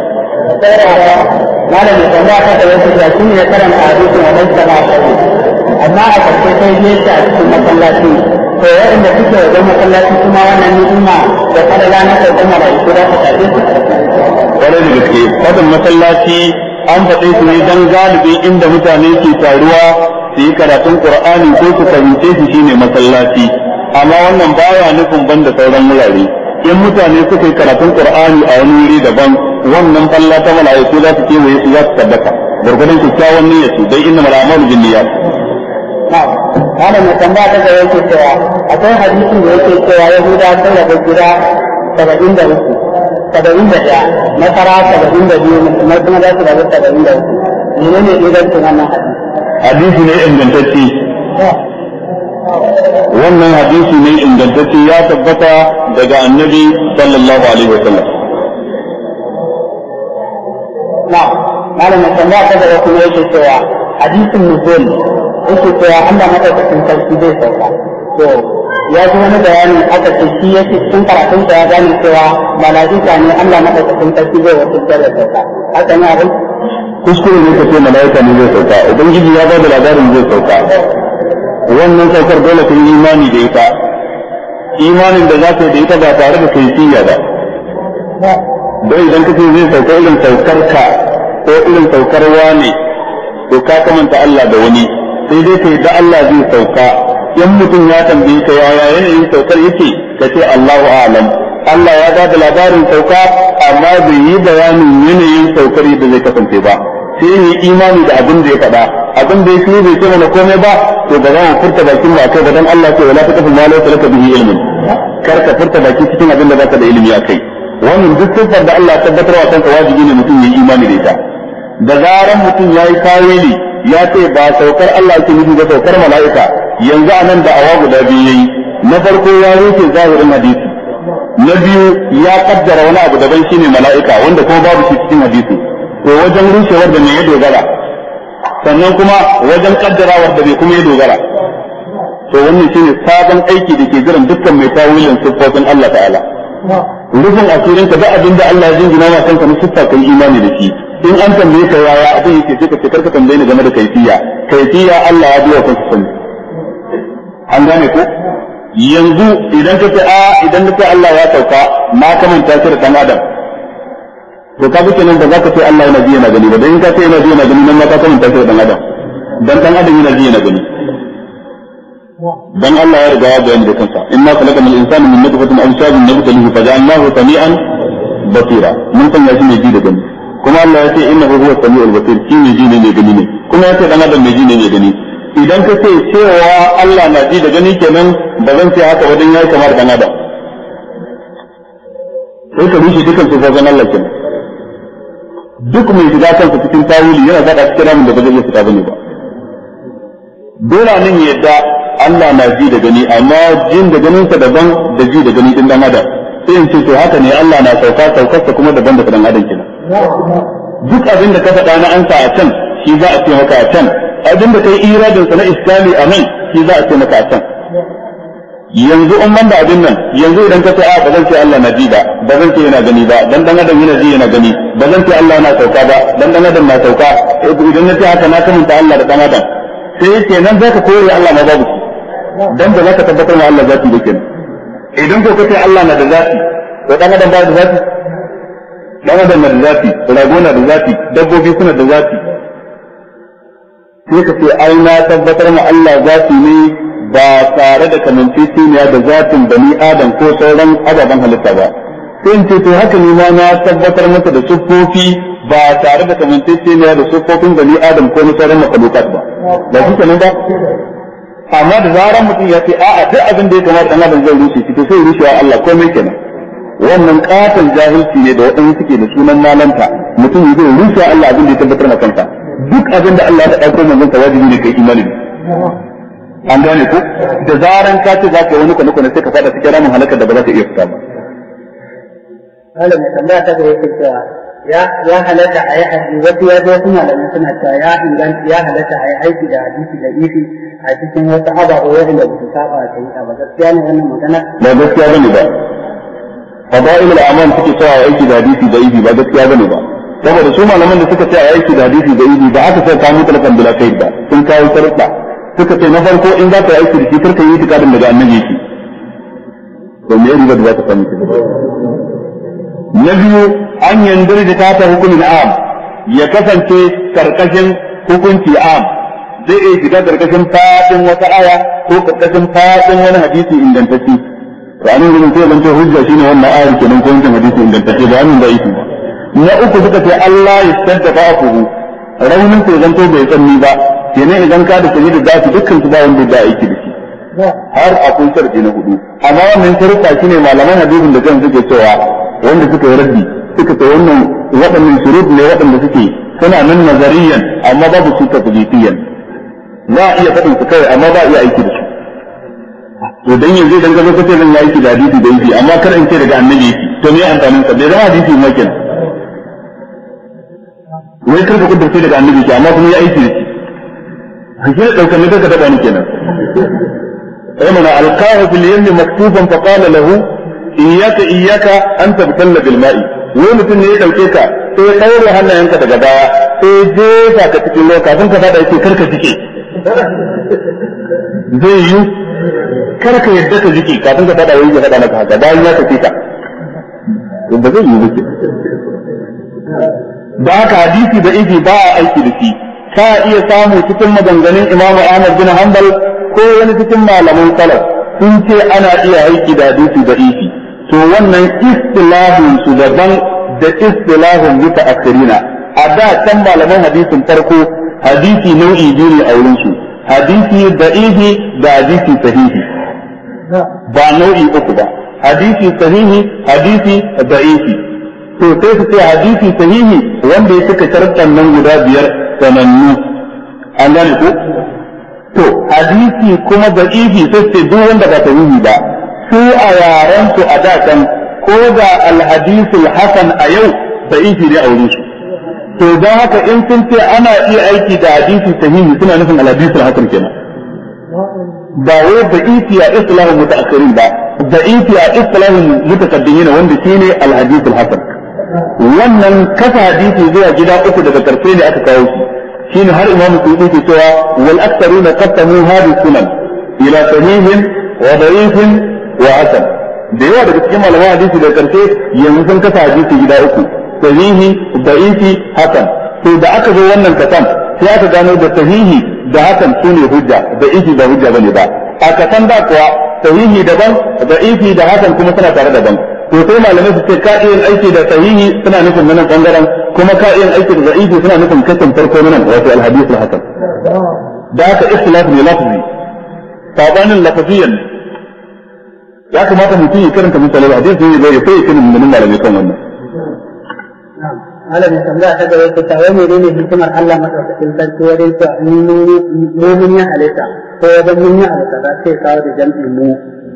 malam ya tambaya ta da wasu da shi ne karanta hadisin wa dan sama amma a karshe sai ya ce a cikin masallaci to waɗanda suke wajen masallaci kuma wannan ni'ima da fadala na sauƙin mala'iku za ta tafi su
kwarai da gaske fadin masallaci an faɗe su ne dan galibi inda mutane ke taruwa su yi karatun qur'ani ko su fahimce shi shine masallaci amma wannan baya nufin banda sauran wurare in mutane suka yi karatun qur'ani a wani wuri daban wannan falla ta mala'iku za su kewaye su za su tabbata gurgurdan kyakkyawan niyyar su dai inna mal'amalu bin niyyat
malam ya tambaya ta gaba yake cewa akwai hadisin da yake cewa yahuda sun rabu gida saba'in da uku saba'in da ɗaya nasara saba'in da biyu musulmai kuma za su rabu saba'in da uku menene ingancin wannan hadisi
hadisi ne ingantacce wannan hadisi ne ingantacce ya tabbata daga annabi sallallahu alaihi wa sallam
na malam ya tambaya ta gaba kuma yake cewa hadisin nuzul yake cewa Allah madaukakin sarki zai sauka to ya ji wani bayani aka ce shi yake cikin karatun sa ya gane cewa mala'ika ne Allah madaukakin sarki zai wasu da sauka haka ne abin
kuskure ne kace malaika ne zai sauka ubangiji ya ba da labarin zai sauka wannan saukar dole ka yi imani da ita imanin da za ka yi da ita ba tare da kaifiya ba don idan kace zai sauka irin saukar ka ko irin saukar wane to ka kamanta Allah da wani sai dai kai da Allah zai sauka in mutum ya tambaye ka yaya yanayin saukar yake ka ce Allahu a'lam Allah ya ba da labarin sauka amma bai yi bayanin yanayin saukar da zai kasance ba sai yi imani da abin da ya faɗa abin da ya fi bai ce mana komai ba to ba za mu furta bakin mu akai ba dan Allah ce wala taqfu ma laysa laka bihi ilmun kar ka furta baki cikin abin da baka da ilimi akai wannan duk sifar da Allah ya tabbatar wa kanka wajibi ne mutum ya yi imani da ita da zaran mutum ya yi kawili ya ce ba saukar Allah ke nufi ba saukar mala'ika yanzu a nan da awa guda biyu yayi na farko ya rufe zahirin hadisi na biyu ya kaddara wani abu daban shine mala'ika wanda kuma babu shi cikin hadisi to wajen rushewar da me ya dogara sannan kuma wajen kaddarawar da bai kuma ya dogara to wannan shine sabon aiki da ke jiran dukkan mai tawilin siffofin Allah ta'ala rufin asirin ka da abin da Allah ya jingina ma kanka na siffa kai imani da shi in an tambaye ka yaya abin yake sai ka ce karka tambaye ni game da kaifiya kaifiya Allah ya biya kanka sani an gane ko yanzu idan ka ce a idan ka ce Allah ya sauka na kamanta shi da dan adam to to ka buke nan da zaka ce Allah yana ji yana gani ba dan in ka ce yana ji yana gani nan ma ka kamanta shi da dan adam dan dan adam yana ji yana gani dan Allah ya riga ya bayani da kansa inna khalaqal insana min nutfatin amshajin nabtalihi faja'alnahu sami'an basira mun san ya shi ne ji da gani kuma Allah ya ce innahu huwa samiul basir shi ne ji ne mai gani ne kuma ya ce dan adam mai ji ne mai gani idan ka ce cewa Allah na ji da gani kenan ba zan ce haka wajen yayi kamar dan adam sai ka rushe dukan sifofin Allah kenan duk mai shiga kansa cikin tawili yana zaɗa cikin ramin da ba zai iya fita bane ba dole nan ya yadda Allah na ji da gani amma jin da ganinsa daban da ji da gani din dan adam sai in ce to haka ne Allah na sauka saukarsa kuma daban da dan adam kenan duk abin da ka faɗa na ansa a can shi za a ce maka a can abin da kai iradin sa na islami a nan shi za a ce maka a can yanzu in ban da abin nan yanzu idan ka ce a ba zan ce Allah na ji ba ba zan ce yana gani ba dan dan adam yana ji yana gani ba zan ce Allah na sauka ba dan dan adam na sauka idan na ce haka na kamanta Allah da dan adam sai kenan zaka kore Allah ma babu dan da zaka tabbatar ma Allah zati da kenan idan ko kace Allah na da zati to dan adam ba da zati dan adam na da zati rago na da zati dabbobi suna da zati sai ka ce ai na tabbatar ma Allah zati ne ba tare da kamanceceniya da zatin bani adam ko sauran ababen halitta ba sai in ce to haka ne ma na tabbatar masa da siffofi ba tare da kamanceceniya da siffofin bani adam ko na sauran makhlukat ba ba shi kenan ba amma da zaran mutum ya ce a'a duk abin da ya kamata dan adam zai rushe shi to sai rushewa Allah komai kenan wannan katon jahilci ne da waɗanda suke da sunan malanta mutum ya zai rushe Allah abin da ya tabbatar na kansa duk abin da Allah ya ɗauko manzon sa wajibi ne kai imani an gane ko da zaran ka ce zaka wani kwana kwana sai ka fada cikin ramin halakar da ba za ta iya fita ba
malam mai tambaya ta gaba yake cewa ya ya halatta a yi hadisi wasu ya zo suna da suna cewa ya inganta ya halatta a yi aiki da hadisi da ifi a cikin wasu ababe wanda ba su saba da yi ba gaskiya ne wannan magana
ba gaskiya bane ba fadail al-amal suke cewa aiki da hadisi da ifi ba gaskiya bane ba saboda su malaman da suka ce aiki da hadisi da ifi ba aka sai kawo talakan bila kai ba sun kawo sharuɗa suka ce na farko in za ka yi aiki da shi karka yi tikadin daga annabi yake to me riba da za ka samu ki na biyu an yandar da ta ta hukumin am ya kasance karkashin hukunci am zai iya shiga karkashin fadin wata aya ko karkashin fadin wani hadisi ingantacce to anan gurin sai zan ce hujja shine wannan ayar kenan ko wancan hadisi ingantacce ba amin da yake ba na uku suka ce Allah ya tsanta fa'afuhu raunin sai zanto bai tsanni ba kenan idan ka da sani da zafi dukkan su ba wanda da aiki da shi har akwai sharadi na hudu amma wannan sharuɗa shine malaman hadisin da kan suke cewa wanda suka yi raddi suka ce wannan waɗannan shurut ne waɗanda suke suna nan nazariyan amma babu su tabliqiyan za a iya faɗin su kawai amma ba a iya aiki da su to dan yanzu idan ka zo kace zan yi aiki da hadisi da yake amma kar in ce daga annabi yake to me amfanin sa bai zama hadisi ma kenan wai kar ka kudurce daga annabi ke amma kuma ya aiki da shi shi ne daukar ne ka taba ni kenan sai mana alqahu fil yammi maktuban fa qala lahu iyyaka iyyaka an tabtalla bil ma'i wai mutum ne ya dauke ka sai ya daure hannayenka daga baya sai ya jefa ka cikin ruwa kafin ka fada yake karka jike zai yi karka yadda ka jike kafin ka fada wai ya fada maka haka bayan ya tafi ka ba zai yi wuce da haka hadisi da ifi ba a aiki da shi ka iya samu cikin maganganun imamu Ahmad bin Hanbal ko wani cikin malaman salaf sun ce ana iya aiki da hadisi da ifi to wannan istilahin su daban da istilahin bisa akirina a da can malaman hadisin farko hadisi nau'i biyu ne a wurin su hadisi da ifi da hadisi sahihi ba nau'i uku ba hadisi sahihi hadisi da ifi to sai su ce hadisi sahihi wanda ya cika sharuɗan nan guda biyar sanannu an gane ko to hadisi kuma da ifi sai ce duk wanda ba sahihi ba su a yaran su a da can ko da alhadisul hasan a yau da ifi ne a wurin su to don haka in sun ce ana iya aiki da hadisi sahihi suna nufin alhadisul hasan kenan ba wai da ifi a islahin mutaakhirin ba da ifi a islahin mutakaddimin wanda shine alhadisul hasan wannan kasa hadisi zuwa gida uku daga karshe ne aka kawo shi shine har imam suyuti ke cewa wal aktharuna qattamu hadhihi sunan ila sahihin wa da'ifin wa hasan da yawa daga cikin malaman hadisi daga karshe yanzu sun kasa hadisi gida uku sahihi da'ifi hasan to da aka zo wannan kasan sai aka gano da sahihi da hasan su ne hujja da'ifi ba hujja bane ba a kasan da kuwa sahihi daban da'ifi da hasan kuma suna tare daban to sai malamai su ce ka iya aiki da sahihi suna nufin nan bangaren kuma ka iya aiki da da'ifi suna nufin kasan farko nan wato al-hadith al-hasan da haka ikhtilaf ne lafzi sabanin lafaziyan ya kamata mutum ya karanta misalai hadisi ne bai sai ya kinin mun malamai kan wannan
malamin tambaya ta gaba ta tawaye ne ne hikimar Allah madaukakin sarki wajen cewa mu mun ya halitta ko wajen mun ya halitta za sai kawo da jam'i mu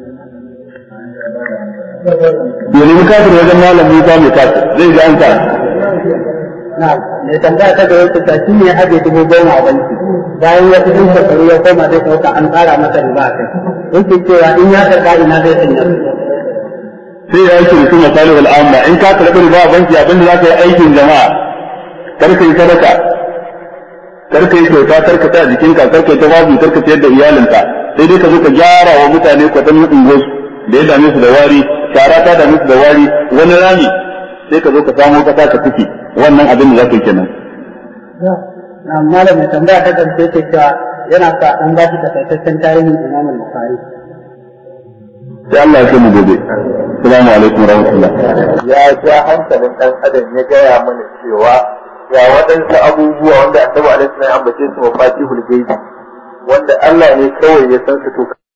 domin kafir wajen malam Musa mai kafir zai ji an ka
na mai tambaya ta gaba ta shi ne haɗe dubu goma a banki bayan wasu sun shekaru ya koma zai ɗauka an ƙara masa riba a kai yake cewa in ya karɓa ina zai sanya
sai ya aiki da su misali wal amma in ka karɓi riba a banki abinda za ka yi aikin jama'a kar ka yi sadaka kar ka yi kyauta kar ka ta jikinka kar ka yi tawazu kar ka ciyar da iyalinka sai dai ka zo ka gyara wa mutane kwatan ungosu da ya dame su da wari shara ta dame su da wari wani rami sai ka zo ka samo kasa ka tuki wannan abin da za ka yi kenan
na malamin tambaya ta ƙarshe ce cewa yana sa an ba shi takaitaccen tarihin Imam Bukhari
sai Allah ya kai mu gobe assalamu alaikum warahmatullah
ya ja hankalin ɗan adam ya gaya mana cewa ga waɗansu abubuwa wanda annabi alaihi salam ya ambace su mafatihul gaibi wanda Allah ne kawai ya san su to